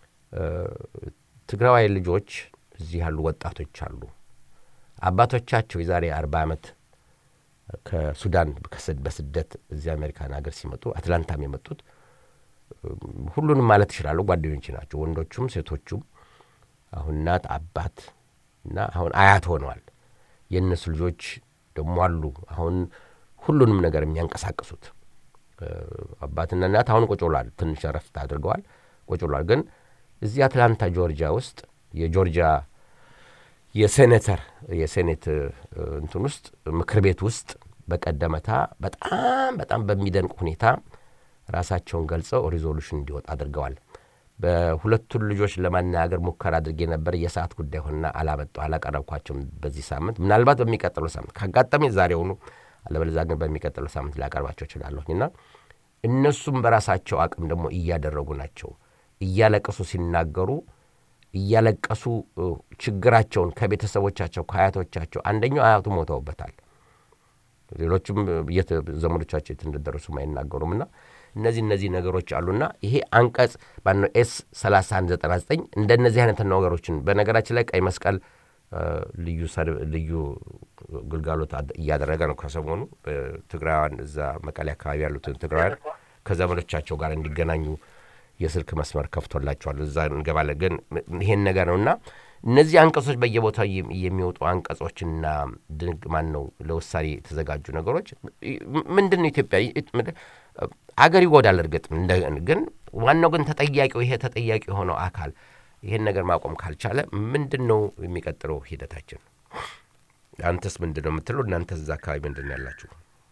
ትግራዋይ ልጆች እዚህ ያሉ ወጣቶች አሉ። አባቶቻቸው የዛሬ አርባ ዓመት ከሱዳን በስደት እዚህ አሜሪካን ሀገር ሲመጡ አትላንታም የመጡት ሁሉንም ማለት ይችላሉ ጓደኞች ናቸው፣ ወንዶቹም ሴቶቹም። አሁን እናት አባት እና አሁን አያት ሆነዋል። የእነሱ ልጆች ደግሞ አሉ አሁን ሁሉንም ነገር የሚያንቀሳቅሱት አባትና እናት አሁን ቁጭ ብሏል። ትንሽ ረፍት አድርገዋል። ቁጭ ብሏል። ግን እዚህ አትላንታ ጆርጂያ ውስጥ የጆርጂያ የሴኔተር የሴኔት እንትን ውስጥ ምክር ቤት ውስጥ በቀደመታ በጣም በጣም በሚደንቅ ሁኔታ ራሳቸውን ገልጸው ሪዞሉሽን እንዲወጣ አድርገዋል። በሁለቱን ልጆች ለማነጋገር ሙከራ አድርጌ ነበር። የሰዓት ጉዳይ ሆና አላመጣው አላቀረብኳቸውም በዚህ ሳምንት። ምናልባት በሚቀጥለው ሳምንት ካጋጠመኝ ዛሬውኑ፣ አለበለዚያ ግን በሚቀጥለው ሳምንት ላቀርባቸው እችላለሁኝ እና እነሱም በራሳቸው አቅም ደግሞ እያደረጉ ናቸው። እያለቀሱ ሲናገሩ እያለቀሱ ችግራቸውን ከቤተሰቦቻቸው ከአያቶቻቸው አንደኛው አያቱ ሞተውበታል። ሌሎችም የት ዘመዶቻቸው የት እንደደረሱም አይናገሩም እና እነዚህ እነዚህ ነገሮች አሉና ይሄ አንቀጽ ባነው ኤስ 3199 እንደነዚህ አይነት ነገሮችን በነገራችን ላይ ቀይ መስቀል ልዩ ልዩ ግልጋሎት እያደረገ ነው። ከሰሞኑ ትግራውያን እዛ መቀሌ አካባቢ ያሉትን ትግራውያን ከዘመዶቻቸው ጋር እንዲገናኙ የስልክ መስመር ከፍቶላቸዋል። እዛ እንገባለን። ግን ይሄን ነገር ነው እና እነዚህ አንቀጾች በየቦታው የሚወጡ አንቀጾችና ድንግ ማን ነው ለውሳኔ የተዘጋጁ ነገሮች ምንድን ነው ኢትዮጵያ አገር ይጎዳል። እርግጥ ግን ዋናው ግን ተጠያቂው ይሄ ተጠያቂ የሆነው አካል ይሄን ነገር ማቆም ካልቻለ ምንድን ነው የሚቀጥለው ሂደታችን? አንተስ ምንድን ነው የምትለው? እናንተ እዛ አካባቢ ምንድን ነው ያላችሁ?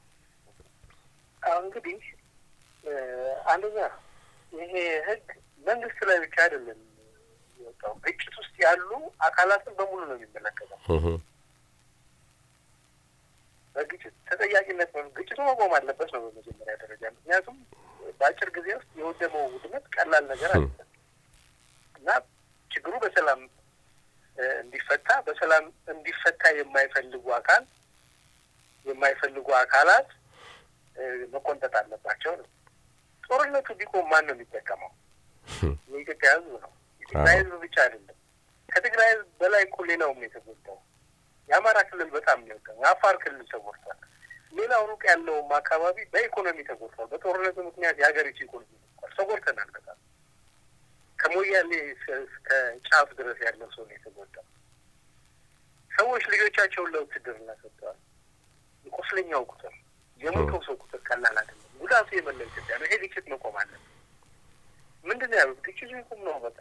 እንግዲህ አንደኛ ይሄ ህግ መንግስት ላይ ብቻ አይደለም የወጣው፣ ግጭት ውስጥ ያሉ አካላትን በሙሉ ነው የሚመለከተው። በግጭት ተጠያቂነት ግጭቱ መቆም አለበት ነው በመጀመሪያ ደረጃ። ምክንያቱም በአጭር ጊዜ ውስጥ የወደመው ውድመት ቀላል ነገር አለ እና ችግሩ በሰላም እንዲፈታ በሰላም እንዲፈታ የማይፈልጉ አካል የማይፈልጉ አካላት መቆንጠጥ አለባቸው ነው። ጦርነቱ ቢቆም ማን ነው የሚጠቀመው? የኢትዮጵያ ህዝብ ነው። የትግራይ ህዝብ ብቻ አይደለም። ከትግራይ ህዝብ በላይ እኮ ሌላውም የተጎዳው የአማራ ክልል በጣም የሚወጣው የአፋር ክልል ተጎድቷል። ሌላው ሩቅ ያለውም አካባቢ በኢኮኖሚ ተጎድቷል። በጦርነቱ ምክንያት የሀገሪቱ ኢኮኖሚ ተጎድቷል። ተጎድተናል በጣም ከሞያሌ እስከ ጫፍ ድረስ ያለው ሰው ነው የተጎዳው። ሰዎች ልጆቻቸውን ለውትድርና ሰጥተዋል። የቆስለኛው ቁጥር የሞተው ሰው ቁጥር ቀላል አይደለም። ጉዳቱ የመላው ኢትዮጵያ ነው። ይሄ ግጭት መቆም አለ። ምንድን ነው ያሉት? ግጭቱ ይቁም ነው በቃ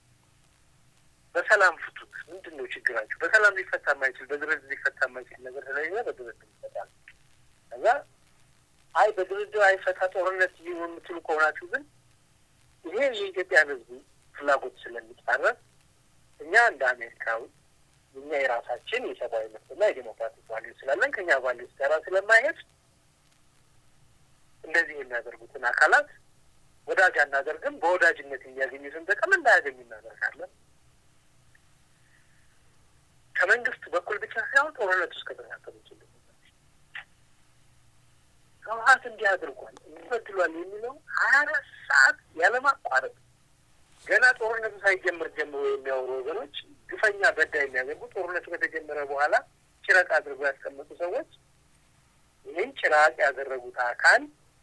በሰላም ፍቱት። ምንድን ነው ችግራችሁ? በሰላም ሊፈታ የማይችል በድርድር ሊፈታ የማይችል ነገር ስለሌለ በድርድር ይፈታል። ከዛ አይ በድርድር አይፈታ ጦርነት ሊሆን የምትሉ ከሆናችሁ ግን ይሄ የኢትዮጵያን ሕዝብ ፍላጎት ስለሚጻረር እኛ እንደ አሜሪካዊ እኛ የራሳችን የሰብአዊ መብትና የዴሞክራቲክ ቫሊዩ ስላለን ከኛ ቫሊዩ ጋራ ስለማይሄድ እንደዚህ የሚያደርጉትን አካላት ወዳጅ አናደርግም። በወዳጅነት የሚያገኙትን ጥቅም እንዳያገኙ እናደርጋለን። ከመንግስት በኩል ብቻ ሳይሆን ጦርነት ውስጥ ከተሳተፉ ችል ህወሀት እንዲህ አድርጓል እንዲበድሏል የሚለው ሀያ አራት ሰዓት ያለማቋረጥ ገና ጦርነቱ ሳይጀምር ጀምሮ የሚያወሩ ወገኖች ግፈኛ በዳይ የሚያደርጉ ጦርነቱ ከተጀመረ በኋላ ጭረቅ አድርገው ያስቀመጡ ሰዎች ይህን ጭራቅ ያደረጉት አካል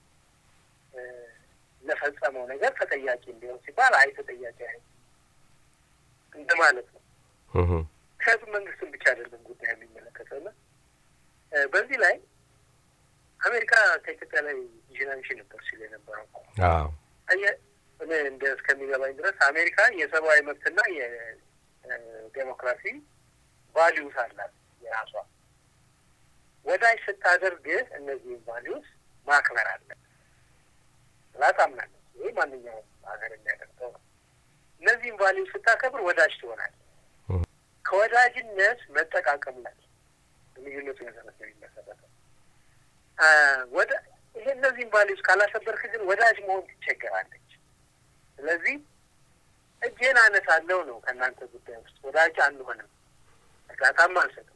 ለፈጸመው ነገር ተጠያቂ እንዲሆን ሲባል አይ ተጠያቂ አይ እንደማለት ነው። ምክንያቱም መንግስትን ብቻ አይደለም ጉዳይ የሚመለከተውና በዚህ ላይ አሜሪካ ከኢትዮጵያ ላይ ጂናንሺ ነበር ሲል የነበረው እኔ እንደ እስከሚገባኝ ድረስ አሜሪካ የሰብአዊ መብትና የዴሞክራሲ ቫሊዩስ አላት የራሷ ወዳጅ ስታደርግህ እነዚህም ቫሊዩስ ማክበር አለ ብላ ታምናለች። ይህ ማንኛውም ሀገር የሚያደርገው ነው። እነዚህም ቫሊዩስ ስታከብር ወዳጅ ትሆናለህ። ከወዳጅነት መጠቃቀም ላይ ልዩነቱ መሰረት ነው የሚመሰረተው። ወደ ይሄ እነዚህም ቫሊዩስ ካላከበርክ ግን ወዳጅ መሆን ትቸገራለች። ስለዚህ እጄን አነሳለሁ ነው ከእናንተ ጉዳይ ውስጥ ወዳጅ አንሆንም፣ እርዳታም አልሰጥም።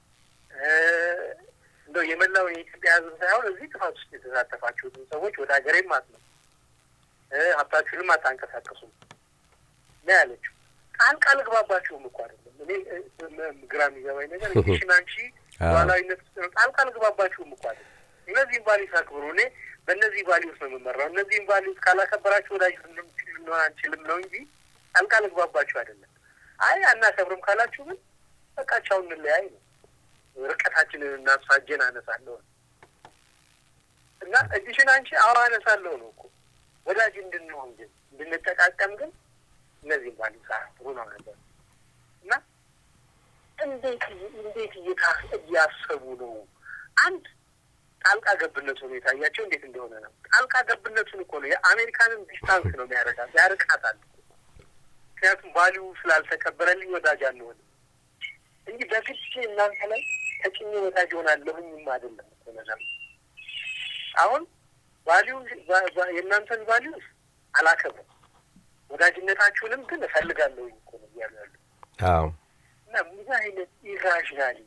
እንደው የመላው የኢትዮጵያ ሕዝብ ሳይሆን እዚህ ጥፋት ውስጥ የተሳተፋችሁትን ሰዎች ወደ ሀገሬም አትመጡ፣ ሀብታችሁንም አታንቀሳቀሱም ነው ያለችው። ቃል ቃል ግባባችሁም እኮ አይደለም። እኔ ግራ የሚገባኝ ነገር ሽን አንቺ ሉዓላዊነት ውስጥ ነው። ቃል ቃል ግባባችሁም እኮ አይደለም። እነዚህም ቫሊዩስ አክብሩ። እኔ በእነዚህ ቫሊዩስ ነው የምመራው። እነዚህም ቫሊዩስ ካላከበራችሁ ወዳጅ ልንሆን አንችልም ነው እንጂ ቃል ቃል ግባባችሁ አይደለም። አይ አናከብርም ካላችሁ ግን በቃ ቻው እንለያይ ነው። ርቀታችንን እናስፋ። እጄን አነሳለሁ እና እጅሽን አንቺ አዎ አነሳለሁ ነው እኮ ወዳጅ እንድንሆን ግን እንድንጠቃቀም ግን እነዚህ ባሉ ሰዓት ጥሩ ነው ነበር እና እንዴት እንዴት እያሰቡ ነው? አንድ ጣልቃ ገብነቱ ሁኔታ እያቸው እንዴት እንደሆነ ነው። ጣልቃ ገብነቱን እኮ ነው የአሜሪካንን ዲስታንስ ነው የሚያደርጋት ያርቃታል። ምክንያቱም ቫሊዩ ስላልተከበረልኝ ወዳጅ አንሆንም እንጂ በግድ እናንተ ላይ ተጭኜ ወዳጅ ሆናለሁኝም አይደለም እኮ ነገር አሁን ቫሊዩ የእናንተን ቫሊዩ አላከብርም ወዳጅነታችሁንም ግን እፈልጋለሁኝ እኮ ነው እያሉ ያሉ እና ምን አይነት ኢራሽናሊ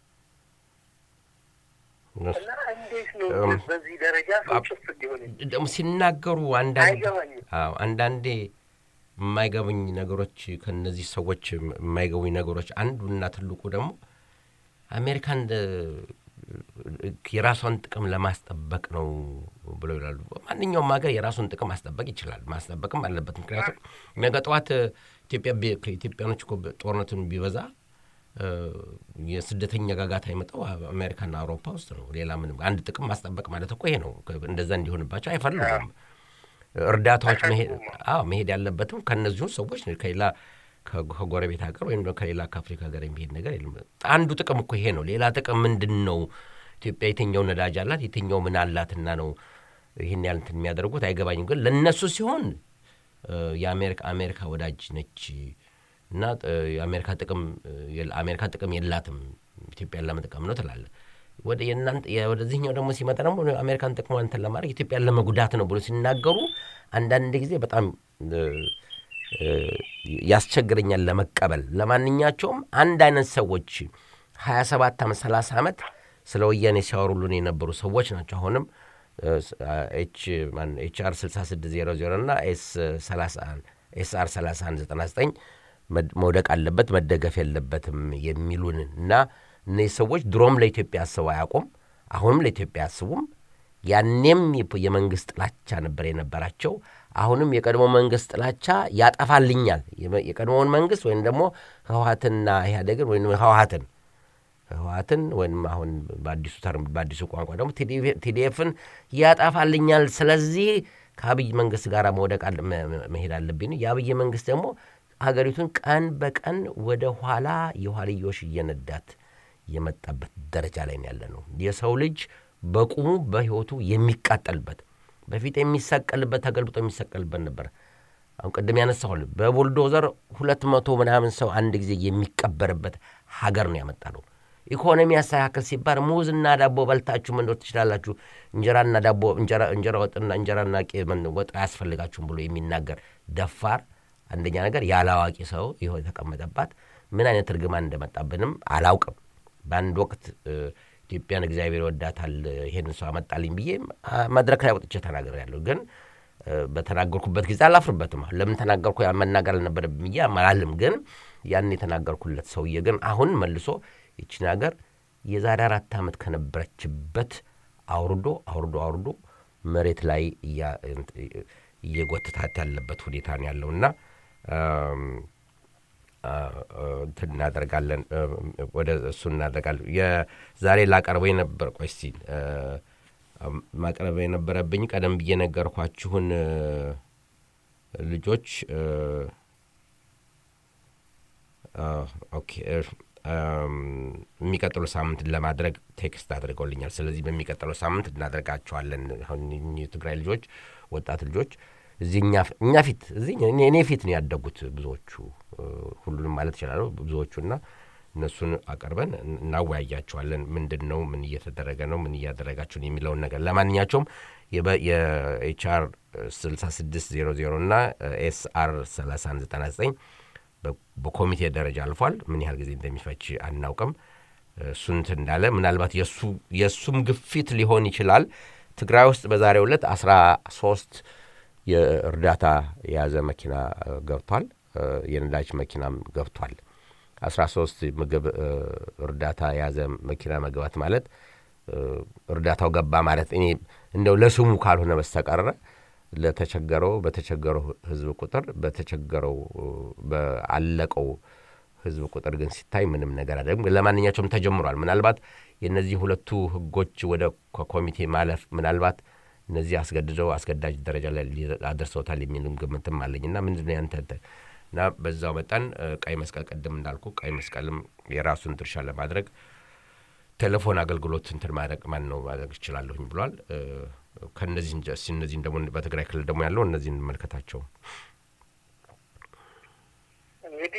እና እንዴት ነው በዚህ ደረጃ ሰው ጭፍ እንዲሆን ደግሞ ሲናገሩ አንዳንድ አይገባኝም። አዎ አንዳንዴ የማይገቡኝ ነገሮች ከነዚህ ሰዎች የማይገቡኝ ነገሮች አንዱና ትልቁ ደግሞ አሜሪካን የራሷን ጥቅም ለማስጠበቅ ነው ብለው ይላሉ። ማንኛውም ሀገር የራሱን ጥቅም ማስጠበቅ ይችላል፣ ማስጠበቅም አለበት። ምክንያቱም ነገ ጠዋት ኢትዮጵያ ከኢትዮጵያኖች እኮ ጦርነቱን ቢበዛ የስደተኛ ጋጋታ የመጣው አሜሪካና አውሮፓ ውስጥ ነው። ሌላ ምንም አንድ ጥቅም ማስጠበቅ ማለት እኮ ይሄ ነው። እንደዛ እንዲሆንባቸው አይፈልጉም። እርዳታዎች መሄድ ያለበትም ከእነዚሁ ሰዎች ከሌላ ከጎረቤት ሀገር ወይም ከሌላ ከአፍሪካ ሀገር የሚሄድ ነገር የለም። አንዱ ጥቅም እኮ ይሄ ነው። ሌላ ጥቅም ምንድን ነው? ኢትዮጵያ የትኛው ነዳጅ አላት? የትኛው ምን አላትና ነው ይህን ያህል እንትን የሚያደርጉት? አይገባኝም። ግን ለእነሱ ሲሆን የአሜሪካ አሜሪካ ወዳጅ ነች እና የአሜሪካ ጥቅም አሜሪካ ጥቅም የላትም ኢትዮጵያን ለመጥቀም ነው ትላለህ። ወደ የእናንተ ወደዚህኛው ደግሞ ሲመጣ ደግሞ አሜሪካን ጥቅሟን እንትን ለማድረግ ኢትዮጵያን ለመጉዳት ነው ብሎ ሲናገሩ አንዳንድ ጊዜ በጣም ያስቸግረኛል ለመቀበል። ለማንኛቸውም አንድ አይነት ሰዎች ሀያ ሰባት ዓመት ሰላሳ ዓመት ስለ ወያኔ ሲያወሩልን የነበሩ ሰዎች ናቸው። አሁንም ኤች አር 6600 እና ኤስ አር 3199 መውደቅ አለበት መደገፍ የለበትም የሚሉን እና እነዚህ ሰዎች ድሮም ለኢትዮጵያ አስበው አያውቁም። አሁንም ለኢትዮጵያ አያስቡም። ያኔም የመንግስት ጥላቻ ነበር የነበራቸው። አሁንም የቀድሞ መንግስት ጥላቻ ያጠፋልኛል። የቀድሞውን መንግስት ወይም ደግሞ ህወሀትንና ኢህአዴግን ወይም ህወሀትን ህወሀትን ወይም አሁን በአዲሱ ተርም በአዲሱ ቋንቋ ደግሞ ቲዲኤፍን ያጠፋልኛል። ስለዚህ ከአብይ መንግስት ጋር መውደቅ መሄድ አለብኝ። የአብይ መንግስት ደግሞ ሀገሪቱን ቀን በቀን ወደ ኋላ የኋልዮሽ እየነዳት የመጣበት ደረጃ ላይ ያለ ነው። የሰው ልጅ በቁሙ በህይወቱ የሚቃጠልበት በፊት የሚሰቀልበት ተገልብጦ የሚሰቀልበት ነበር። አሁን ቅድም ያነሳሁል በቡልዶዘር ሁለት መቶ ምናምን ሰው አንድ ጊዜ የሚቀበርበት ሀገር ነው ያመጣ ነው። ኢኮኖሚ ያስተካከል ሲባል ሙዝና ዳቦ በልታችሁ መኖር ትችላላችሁ፣ እንጀራና ዳቦ እንጀራ ወጥና እንጀራና ወጥ አያስፈልጋችሁም ብሎ የሚናገር ደፋር አንደኛ ነገር ያለ አዋቂ ሰው ይኸው የተቀመጠባት ምን አይነት እርግማን እንደመጣብንም አላውቅም። በአንድ ወቅት ኢትዮጵያን እግዚአብሔር ይወዳታል ይሄን ሰው አመጣልኝ ብዬ መድረክ ላይ ወጥቼ ተናግሬያለሁ። ግን በተናገርኩበት ጊዜ አላፍርበትም። ለምን ተናገርኩ መናገር አልነበረብኝ ብዬ አላልም። ግን ያን የተናገርኩለት ሰውዬ ግን አሁን መልሶ ይችን ሀገር የዛሬ አራት ዓመት ከነበረችበት አውርዶ አውርዶ አውርዶ መሬት ላይ እየጎትታት ያለበት ሁኔታ ነው ያለውና እንትን እናደርጋለን ወደ እሱ እናደርጋለን። የዛሬ ላቀርበው የነበር ቆይ እስቲ ማቅረብ የነበረብኝ ቀደም ብዬ ነገርኳችሁን ልጆች ኦኬ የሚቀጥለው ሳምንት ለማድረግ ቴክስት አድርገውልኛል። ስለዚህ በሚቀጥለው ሳምንት እናደርጋቸዋለን። አሁን የትግራይ ልጆች ወጣት ልጆች እዚህ እኛ ፊት እዚህ እኔ ፊት ነው ያደጉት ብዙዎቹ፣ ሁሉንም ማለት ይችላሉ ብዙዎቹና እነሱን አቀርበን እናወያያቸዋለን። ምንድን ነው ምን እየተደረገ ነው ምን እያደረጋችሁን የሚለውን ነገር ለማንኛቸውም የኤችአር 6600 እና ኤስአር 3199 በኮሚቴ ደረጃ አልፏል። ምን ያህል ጊዜ እንደሚፈጅ አናውቅም። እሱንት እንዳለ ምናልባት የእሱም ግፊት ሊሆን ይችላል። ትግራይ ውስጥ በዛሬው ዕለት አስራ ሶስት የእርዳታ የያዘ መኪና ገብቷል። የነዳጅ መኪናም ገብቷል። አስራ ሶስት ምግብ እርዳታ የያዘ መኪና መግባት ማለት እርዳታው ገባ ማለት እኔ እንደው ለስሙ ካልሆነ በስተቀረ ለተቸገረው በተቸገረው ሕዝብ ቁጥር በተቸገረው በአለቀው ሕዝብ ቁጥር ግን ሲታይ ምንም ነገር አደለም። ለማንኛቸውም ተጀምሯል። ምናልባት የእነዚህ ሁለቱ ሕጎች ወደ ኮሚቴ ማለፍ ምናልባት እነዚህ አስገድደው አስገዳጅ ደረጃ ላይ ሊ- አድርሰውታል የሚልም ግምትም አለኝ እና ምንድን ነው ያንተ እንትን? እና በዛው መጠን እ፣ ቀይ መስቀል ቅድም እንዳልኩ ቀይ መስቀልም የራሱን ድርሻ ለማድረግ ቴሌፎን አገልግሎት እንትን ማድረግ ማን ነው ማድረግ ይችላለሁኝ ብሏል። እ፣ ከእነዚህ እንጂ- እስኪ እነዚህን ደግሞ በትግራይ ክልል ደግሞ ያለው እነዚህን እንመልከታቸው። እንግዲህ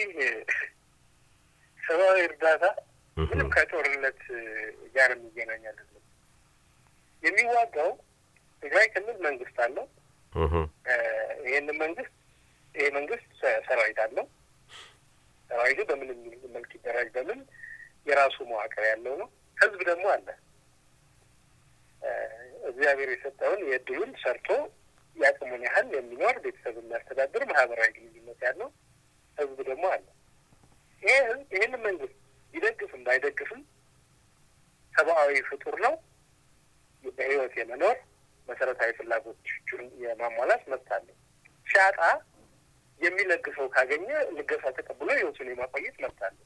ሰብአዊ እርዳታ ምንም ከጦርነት ጋር የሚገናኝ አይደለም። የሚዋጋው ትግራይ ክልል መንግስት አለው። እህ፣ ይህንን መንግስት ይሄ መንግስት ሰ- ሰራዊት አለው። ሰራዊቱ በምንም መልክ ይደራጅ በምን የራሱ መዋቅር ያለው ነው። ህዝብ ደግሞ አለ። እ፣ እግዚአብሔር የሰጠውን የእድሉን ሰርቶ የአቅሙን ያህል የሚኖር ቤተሰብ የሚያስተዳድር ማህበራዊ ግንኙነት ያለው ህዝብ ደግሞ አለ። ይሄ ህዝብ ይህንን መንግስት ቢደግፍም ባይደግፍም ሰብአዊ ፍጡር ነው። በህይወት የመኖር መሰረታዊ ፍላጎቶቹን የማሟላት መብት አለው። ሲያጣ የሚለግሰው ካገኘ ልገሳ ተቀብሎ ህይወቱን የማቆየት መብት አለው።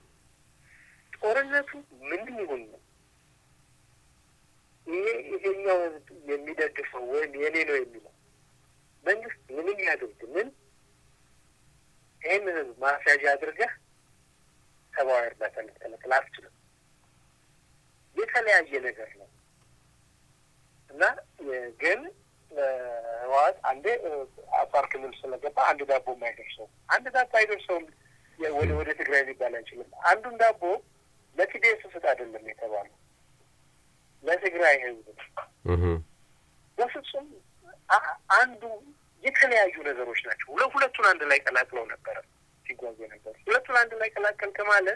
ጦርነቱ ምንም ይሁን ነው ይሄ ይሄኛው ህዝብ የሚደግፈው ወይም የኔ ነው የሚለው መንግስት ምንም ያድርግ ምን ይህን ህዝብ ማስያዣ አድርገህ ሰብአዊ እርዳታ ልትከለክል አትችልም። የተለያየ ነገር ነው እና የ- ግን ህወሓት አንዴ እ፣ አፋር ክልል ስለገባ አንድ ዳቦ የማይደርሰው አንድ ዳቦ አይደርሰውም የ- ወደ ወደ ትግራይ ሊባል አይችልም። አንዱን ዳቦ ለቲዲኤስ ስጥ አይደለም የተባለው ለትግራይ ህዝብ ነው። እህ፣ በፍጹም አ- አንዱ የተለያዩ ነገሮች ናቸው። ሁለ ሁለቱን አንድ ላይ ቀላቅለው ነበረ ሲጓዙ ነበር። ሁለቱን አንድ ላይ ቀላቀልክ ማለት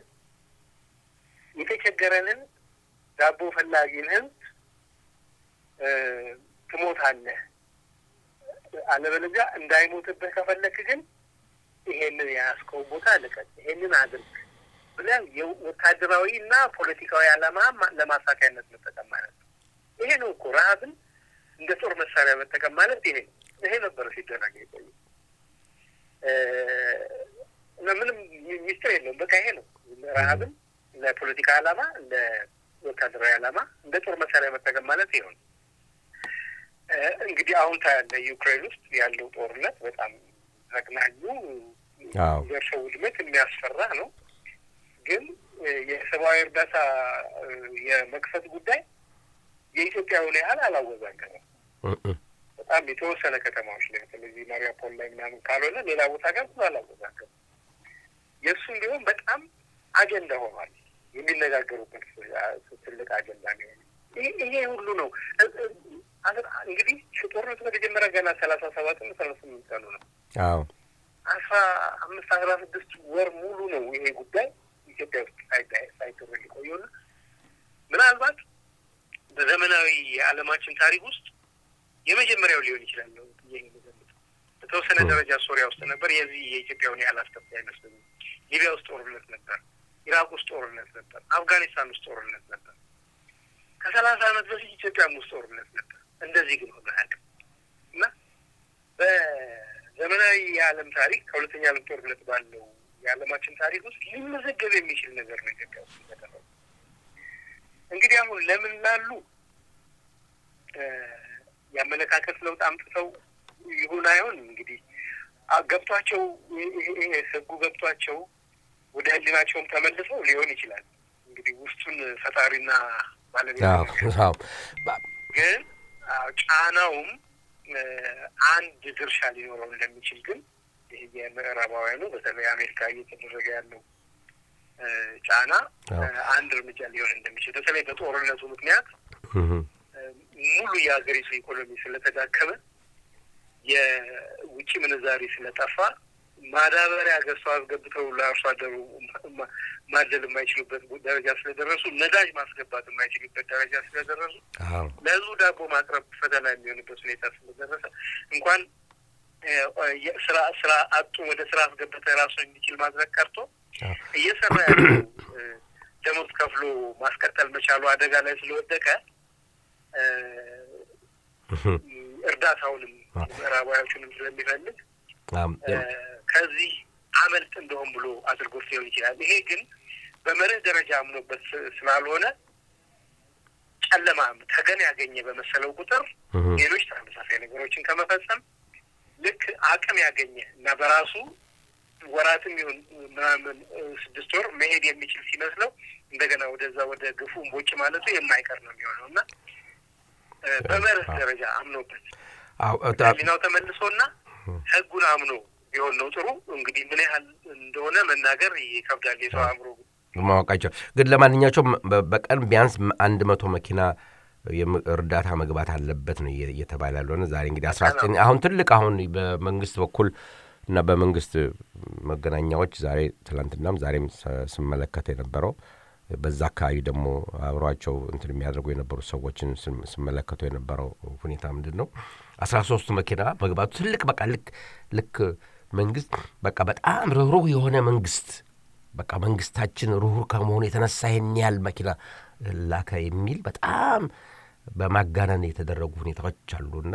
የተቸገረንን ዳቦ ፈላጊን ህዝብ እ፣ ትሞታለህ፣ አለበለዚያ እንዳይሞትብህ ከፈለክ ግን ይሄንን የያዝከውን ቦታ ልቀቅ፣ ይሄንን አድርግ ብለህ የወታደራዊ እና ፖለቲካዊ ዓላማ ማ- ለማሳካያነት መጠቀም ማለት ነው። ይሄ ነው እኮ ረሀብን እንደ ጦር መሳሪያ መጠቀም ማለት ይሄ ነው። ይሄ ነበረ ሲደረግ የቆየ እ፣ እና ምንም ሚ- ሚስጥር የለውም። በቃ ይሄ ነው ረሀብን ለፖለቲካ ዓላማ ለወታደራዊ ዓላማ እንደ ጦር መሳሪያ መጠቀም ማለት ይሄ ነው። እ፣ እንግዲህ አሁን ታያለ ዩክሬን ውስጥ ያለው ጦርነት በጣም ዘግናኙ አዎ። ደርሰው ውድመት የሚያስፈራ ነው። ግን እ፣ የሰብአዊ እርዳታ እ፣ የመክፈት ጉዳይ የኢትዮጵያውን ያህል አላወዛገበም። እህ፣ እህ፣ በጣም የተወሰነ ከተማዎች ላይ በተለይ ማሪያፖል ላይ ምናምን ካልሆነ ሌላ ቦታ ጋር ብዙ አላወዛገበም። የእሱም ቢሆን በጣም አጀንዳ ሆኗል። የሚነጋገሩበት እ፣ ትልቅ አጀንዳ ነው። ይሄ ይሄ ሁሉ ነው እ- እ- አስራ- እንግዲህ ጦርነቱ ከተጀመረ ገና ሰላሳ ሰባት እና ሰላሳ ስምንት ቀኑ ነው። አዎ አስራ አምስት አስራ ስድስት ወር ሙሉ ነው ይሄ ጉዳይ ኢትዮጵያ ውስጥ ሳይዳ- ሳይደረግ የቆየውና ምናልባት በዘመናዊ የዓለማችን ታሪክ ውስጥ የመጀመሪያው ሊሆን ይችላል ነው ብዬ ነው የምገምተው። በተወሰነ ደረጃ ሶሪያ ውስጥ ነበር። የዚህ የኢትዮጵያውን ያህል አስከፊ አይመስለኝም። ሊቢያ ውስጥ ጦርነት ነበር። ኢራቅ ውስጥ ጦርነት ነበር። አፍጋኒስታን ውስጥ ጦርነት ነበር። ከሰላሳ ዓመት በፊት ኢትዮጵያም ውስጥ ጦርነት ነበር። እንደዚህ ግን ሆነ አያውቅም እና በዘመናዊ የዓለም ታሪክ ከሁለተኛ ዓለም ጦርነት ባለው የዓለማችን ታሪክ ውስጥ ሊመዘገብ የሚችል ነገር ነው ኢትዮጵያ ውስጥ የተደረገው። እንግዲህ አሁን ለምን ላሉ እ፣ የአመለካከት ለውጥ አምጥተው ይሁን አይሁን እንግዲህ አ- ገብቷቸው ይሄ- ይሄ ይሄ ህጉ ገብቷቸው ወደ ህሊናቸውም ተመልሰው ሊሆን ይችላል። እንግዲህ ውስጡን ፈጣሪና ባለቤት አዎ ነው። አዎ ባ- ግን አዎ፣ ጫናውም እ፣ አንድ ድርሻ ሊኖረው እንደሚችል ግን ይሄ የምዕራባውያኑ በተለይ አሜሪካ እየተደረገ ያለው እ፣ ጫና አዎ። እ፣ አንድ እርምጃ ሊሆን እንደሚችል በተለይ በጦርነቱ ምክንያት እህ፣ እ፣ ሙሉ የሀገሪቱ ኢኮኖሚ ስለተዳከመ የውጭ ምንዛሪ ስለጠፋ ማዳበሪያ ገዝተው አስገብተው ለአርሶ አደሩ ማ- ማደል የማይችሉበት ደረጃ ስለደረሱ ነዳጅ ማስገባት የማይችሉበት ደረጃ ስለደረሱ አዎ ለህዝቡ ዳቦ ማቅረብ ፈተና የሚሆንበት ሁኔታ ስለደረሰ እንኳን እ፣ የ- ስራ ስራ አጡ ወደ ስራ አስገብተ ራሱ እንዲችል ማድረግ ቀርቶ አዎ እየሰራ ያለው እ፣ ደሞዝ ከፍሎ ማስቀጠል መቻሉ አደጋ ላይ ስለወደቀ እ፣ እህ፣ እርዳታውንም አዎ። ምዕራባዎቹንም ስለሚፈልግ አም፣ እ፣ ከዚህ አመልጥ እንደሆን ብሎ አድርጎት ሊሆን ይችላል። ይሄ ግን በመርህ ደረጃ አምኖበት ስ- ስላልሆነ ጨለማ ተገን ያገኘ በመሰለው ቁጥር ሌሎች ተመሳሳይ ነገሮችን ከመፈጸም ልክ አቅም ያገኘ እና በራሱ ወራትም ይሁን ምናምን ስድስት ወር መሄድ የሚችል ሲመስለው እንደገና ወደዛ ወደ ግፉ እምቦጭ ማለቱ የማይቀር ነው የሚሆነው እና በመርህ ደረጃ አምኖበት ህሊናው ተመልሶና ህጉን አምኖ ቢሆን ነው ጥሩ። እንግዲህ ምን ያህል እንደሆነ መናገር ይከብዳል። የሰው አእምሮ ማወቃቸው ግን ለማንኛቸውም በቀን ቢያንስ አንድ መቶ መኪና እርዳታ መግባት አለበት ነው እየተባለ ያለሆነ ዛሬ እንግዲህ አስራ ዘጠኝ አሁን ትልቅ አሁን በመንግስት በኩል እና በመንግስት መገናኛዎች ዛሬ ትላንትናም ዛሬም ስመለከት የነበረው በዛ አካባቢ ደግሞ አብሯቸው እንትን የሚያደርጉ የነበሩ ሰዎችን ስመለከቱ የነበረው ሁኔታ ምንድን ነው? አስራ ሶስቱ መኪና መግባቱ ትልቅ በቃ ልክ ልክ መንግስት በቃ በጣም ርኅሩህ የሆነ መንግስት በቃ መንግስታችን ርኅሩህ ከመሆኑ የተነሳ ይህን ያህል መኪና ላከ የሚል በጣም በማጋነን የተደረጉ ሁኔታዎች አሉና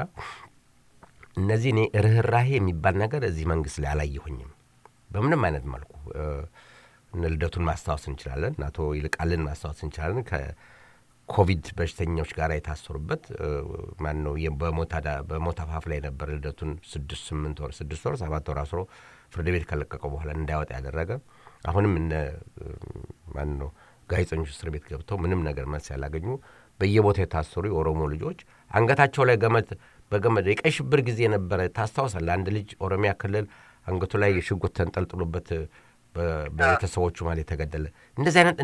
እነዚህ እኔ ርኅራሄ የሚባል ነገር እዚህ መንግስት ላይ አላየሁኝም በምንም አይነት መልኩ። እነ ልደቱን ማስታወስ እንችላለን። አቶ ይልቃልን ማስታወስ እንችላለን። ከኮቪድ በሽተኞች ጋር የታሰሩበት ማን ነው? በሞት አፋፍ ላይ ነበር። ልደቱን ስድስት ስምንት ወር ስድስት ወር ሰባት ወር አስሮ ፍርድ ቤት ከለቀቀው በኋላ እንዳይወጣ ያደረገ አሁንም እነ ማን ነው ጋዜጠኞች እስር ቤት ገብተው ምንም ነገር መልስ ያላገኙ በየቦታው የታሰሩ የኦሮሞ ልጆች አንገታቸው ላይ ገመድ በገመድ የቀይ ሽብር ጊዜ ነበረ። ታስታውሳለህ? አንድ ልጅ ኦሮሚያ ክልል አንገቱ ላይ ሽጉጥ ተንጠልጥሎበት በቤተሰቦቹ ማለት የተገደለ እንደዚህ አይነት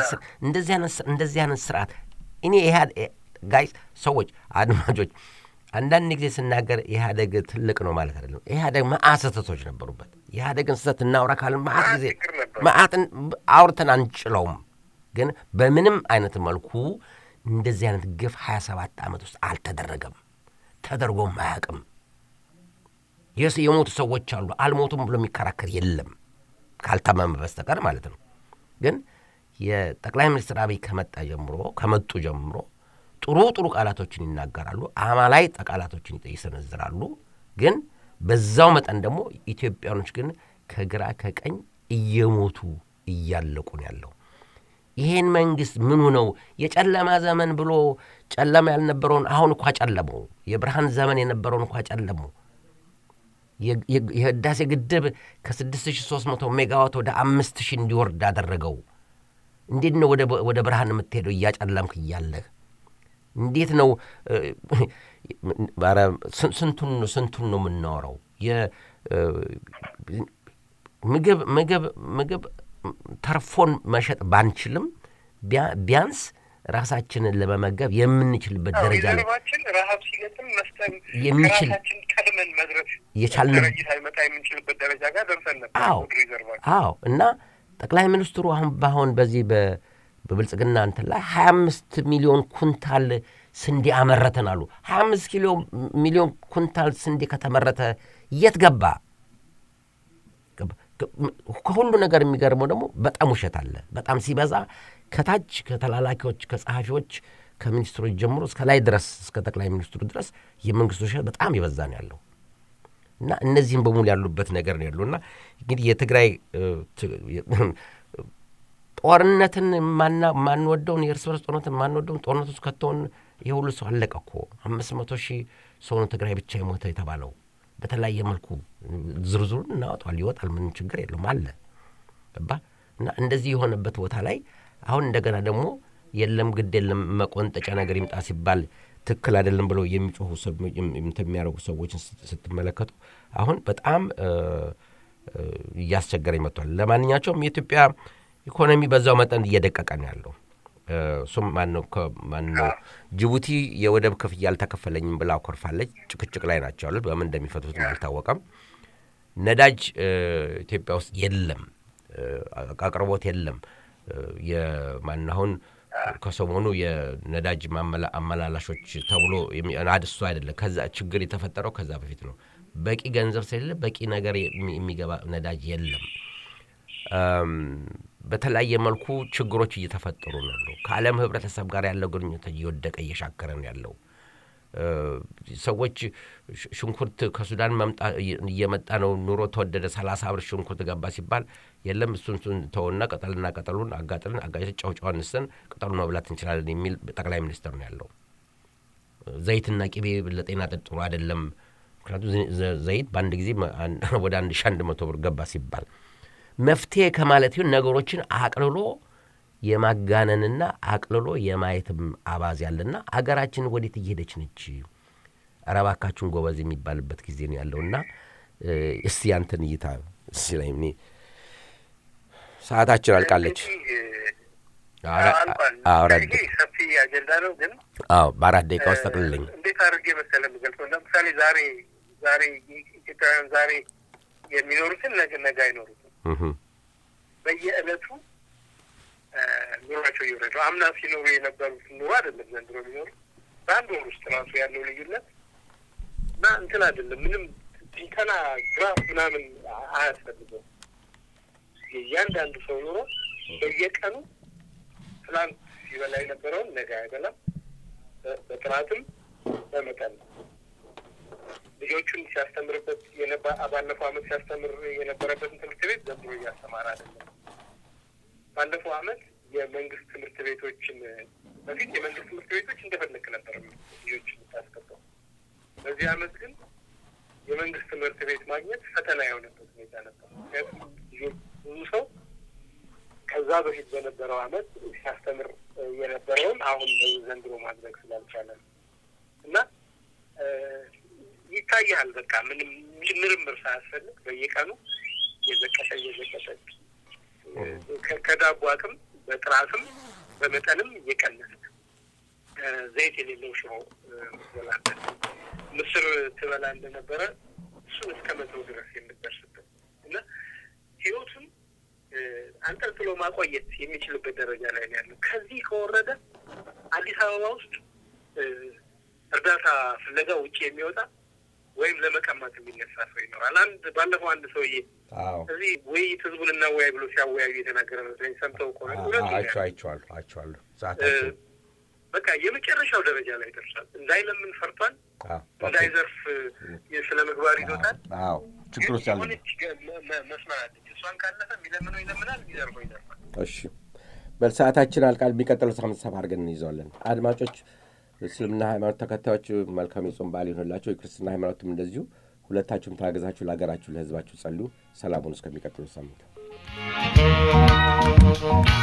እንደዚህ አይነት ስርዓት እኔ ጋይስ ሰዎች አድማጮች አንዳንድ ጊዜ ስናገር ኢህአደግ ትልቅ ነው ማለት አይደለም። ኢህአደግ መዓት ስህተቶች ነበሩበት። ኢህአደግን ስህተት እናውራ ካልን መዓት ጊዜ መዓትን አውርተን አንችለውም። ግን በምንም አይነት መልኩ እንደዚህ አይነት ግፍ ሀያ ሰባት ዓመት ውስጥ አልተደረገም፣ ተደርጎም አያውቅም። የሞቱ ሰዎች አሉ። አልሞቱም ብሎ የሚከራከር የለም ካልታመመ በስተቀር ማለት ነው። ግን የጠቅላይ ሚኒስትር አብይ ከመጣ ጀምሮ ከመጡ ጀምሮ ጥሩ ጥሩ ቃላቶችን ይናገራሉ፣ አማላይ ቃላቶችን ይሰነዝራሉ። ግን በዛው መጠን ደግሞ ኢትዮጵያኖች ግን ከግራ ከቀኝ እየሞቱ እያለቁ ነው ያለው። ይሄን መንግስት ምኑ ነው የጨለማ ዘመን ብሎ ጨለማ ያልነበረውን አሁን እኳ ጨለመው። የብርሃን ዘመን የነበረውን እኳ ጨለመው። የህዳሴ ግድብ ከ6300 ሜጋዋት ወደ 5000 እንዲወርድ አደረገው። እንዴት ነው ወደ ብርሃን የምትሄደው እያጨለምክ እያለህ? እንዴት ነው ስንቱን ስንቱን ነው የምናወራው? ምግብ ምግብ ምግብ ተርፎን መሸጥ ባንችልም ቢያንስ ራሳችንን ለመመገብ የምንችልበት ደረጃ ላይ ረሀብ ሲገጥም መስጠን የሚችል ራሳችን ቀድመን መድረስ የቻልን ረጅት አይመጣ የምንችልበት ደረጃ ጋር ደርሰን ነበር። አዎ አዎ። እና ጠቅላይ ሚኒስትሩ አሁን በአሁን በዚህ በብልጽግና እንትን ላይ ሀያ አምስት ሚሊዮን ኩንታል ስንዴ አመረተን አሉ። ሀያ አምስት ኪሎ ሚሊዮን ኩንታል ስንዴ ከተመረተ የት ገባ? ከሁሉ ነገር የሚገርመው ደግሞ በጣም ውሸት አለ። በጣም ሲበዛ ከታች ከተላላኪዎች፣ ከጸሐፊዎች፣ ከሚኒስትሮች ጀምሮ እስከ ላይ ድረስ እስከ ጠቅላይ ሚኒስትሩ ድረስ የመንግስት ውሸት በጣም የበዛ ነው ያለው እና እነዚህም በሙሉ ያሉበት ነገር ነው ያለው እና እንግዲህ የትግራይ ጦርነትን ማንወደውን የእርስ በርስ ጦርነትን ማንወደውን ጦርነት ውስጥ ከተሆን ይህ ሁሉ ሰው አለቀ እኮ አምስት መቶ ሺህ ሰው ነው ትግራይ ብቻ የሞተ የተባለው። በተለያየ መልኩ ዝርዝሩን እናወጣል ይወጣል። ምንም ችግር የለውም አለ ገባ እና እንደዚህ የሆነበት ቦታ ላይ አሁን እንደገና ደግሞ የለም ግድ የለም መቆንጠጫ ነገር ይምጣ ሲባል ትክክል አይደለም ብለው የሚጮሁ የሚያደርጉ ሰዎችን ስትመለከቱ አሁን በጣም እያስቸገረኝ መጥቷል። ለማንኛቸውም የኢትዮጵያ ኢኮኖሚ በዛው መጠን እየደቀቀ ነው ያለው። እሱም ማነው ማነው ጅቡቲ የወደብ ክፍያ አልተከፈለኝም ብላ አኮርፋለች። ጭቅጭቅ ላይ ናቸው ያሉት። በምን እንደሚፈቱትም አልታወቀም። ነዳጅ ኢትዮጵያ ውስጥ የለም፣ አቅርቦት የለም። የማን አሁን ከሰሞኑ የነዳጅ አመላላሾች ተብሎ እሱ አይደለም። ከዛ ችግር የተፈጠረው ከዛ በፊት ነው። በቂ ገንዘብ ስለሌለ በቂ ነገር የሚገባ ነዳጅ የለም። በተለያየ መልኩ ችግሮች እየተፈጠሩ ነው ያለው። ከዓለም ህብረተሰብ ጋር ያለው ግንኙነት እየወደቀ እየሻከረ ነው ያለው። ሰዎች ሽንኩርት ከሱዳን እየመጣ ነው፣ ኑሮ ተወደደ፣ ሰላሳ ብር ሽንኩርት ገባ ሲባል የለም እሱን እሱን ተውና ቅጠልና ቅጠሉን አጋጥልን አጋጭ ጨው ጨው አንስተን ቅጠሉን መብላት እንችላለን የሚል ጠቅላይ ሚኒስትር ነው ያለው። ዘይትና ቅቤ ለጤና ጥሩ አይደለም። ምክንያቱም ዘይት በአንድ ጊዜ ወደ አንድ ሺ አንድ መቶ ብር ገባ ሲባል መፍትሄ ከማለት ይሁን ነገሮችን አቅልሎ የማጋነንና አቅልሎ የማየትም አባዝ ያለና አገራችን ወዴት እየሄደች ነች? ኧረ እባካችሁን ጎበዝ የሚባልበት ጊዜ ነው ያለውና እስቲ ያንተን እይታ እዚህ ላይ እኔ ሰዓታችን አልቃለች። ይሄ ሰፊ አጀንዳ ነው ግን አዎ በአራት ደቂቃ ውስጥ ጠቅልልኝ። እንዴት አድርጌ መሰለህ የምገልጸው? ለምሳሌ ዛሬ ዛሬ ኢትዮጵያውያን ዛሬ የሚኖሩትን ነገ ነገ አይኖሩትም። በየዕለቱ ኑሯቸው እየወረደ አምና ሲኖሩ የነበሩት ኑሮ አይደለም ዘንድሮ የሚኖሩ በአንድ ወር ውስጥ ራሱ ያለው ልዩነት እና እንትን አይደለም ምንም ቲንተና ግራፍ ምናምን አያስፈልገው። የእያንዳንዱ ሰው ኑሮ በየቀኑ ትላንት ሲበላ የነበረውን ነገ አይበላም። በጥራትም በመጠን ልጆቹን ሲያስተምርበት ባለፈው ዓመት ሲያስተምር የነበረበትን ትምህርት ቤት ዘንድሮ እያስተማረ አይደለም። ባለፈው ዓመት የመንግስት ትምህርት ቤቶችን በፊት የመንግስት ትምህርት ቤቶች እንደፈለክ ነበር ልጆች የምታስገባው። በዚህ ዓመት ግን የመንግስት ትምህርት ቤት ማግኘት ፈተና የሆነበት ሁኔታ ነበር። ምክንያቱም ብዙ ሰው ከዛ በፊት በነበረው ዓመት ሲያስተምር የነበረውን አሁን ዘንድሮ ማድረግ ስላልቻለ ነው እና ይታያል። በቃ ምንም ምርምር ሳያስፈልግ በየቀኑ እየዘቀጠ እየዘቀጠ ከዳቦ አቅም በጥራትም በመጠንም እየቀነሰ ዘይት የሌለው ሽሮ ምትበላበት ምስር ትበላ እንደነበረ እሱን እስከ መተው ድረስ የምትደርስበት እና ህይወቱን አንጠልጥሎ ማቆየት የሚችልበት ደረጃ ላይ ነው ያለው። ከዚህ ከወረደ አዲስ አበባ ውስጥ እርዳታ ፍለጋ ውጭ የሚወጣ ወይም ለመቀማት የሚነሳ ሰው ይኖራል። አንድ ባለፈው አንድ ሰውዬ እዚህ ውይይት ህዝቡን እናወያይ ብሎ ሲያወያዩ የተናገረ መስለኝ ሰምተው ከሆነ አይቼዋለሁ አይቼዋለሁ። በቃ የመጨረሻው ደረጃ ላይ ደርሷል። እንዳይለምን ፈርቷል። እንዳይዘርፍ ስለ ምግባር ይዞታል። ችግር ውስጥ ያለ መስመር አለች። እሷን ካለፈ የሚለምነው ይለምናል፣ የሚዘርፈው ይዘርፋል። እሺ በል ሰዓታችን አልቃል። የሚቀጥለው ሳምንት ሰፋ አድርገን እንይዘዋለን። አድማጮች፣ እስልምና ሃይማኖት ተከታዮች መልካም የጾም በዓል ይሆንላቸው። የክርስትና ሃይማኖትም እንደዚሁ። ሁለታችሁም ታገዛችሁ ለሀገራችሁ ለህዝባችሁ ጸልዩ። ሰላሙን እስከሚቀጥለው ሳምንት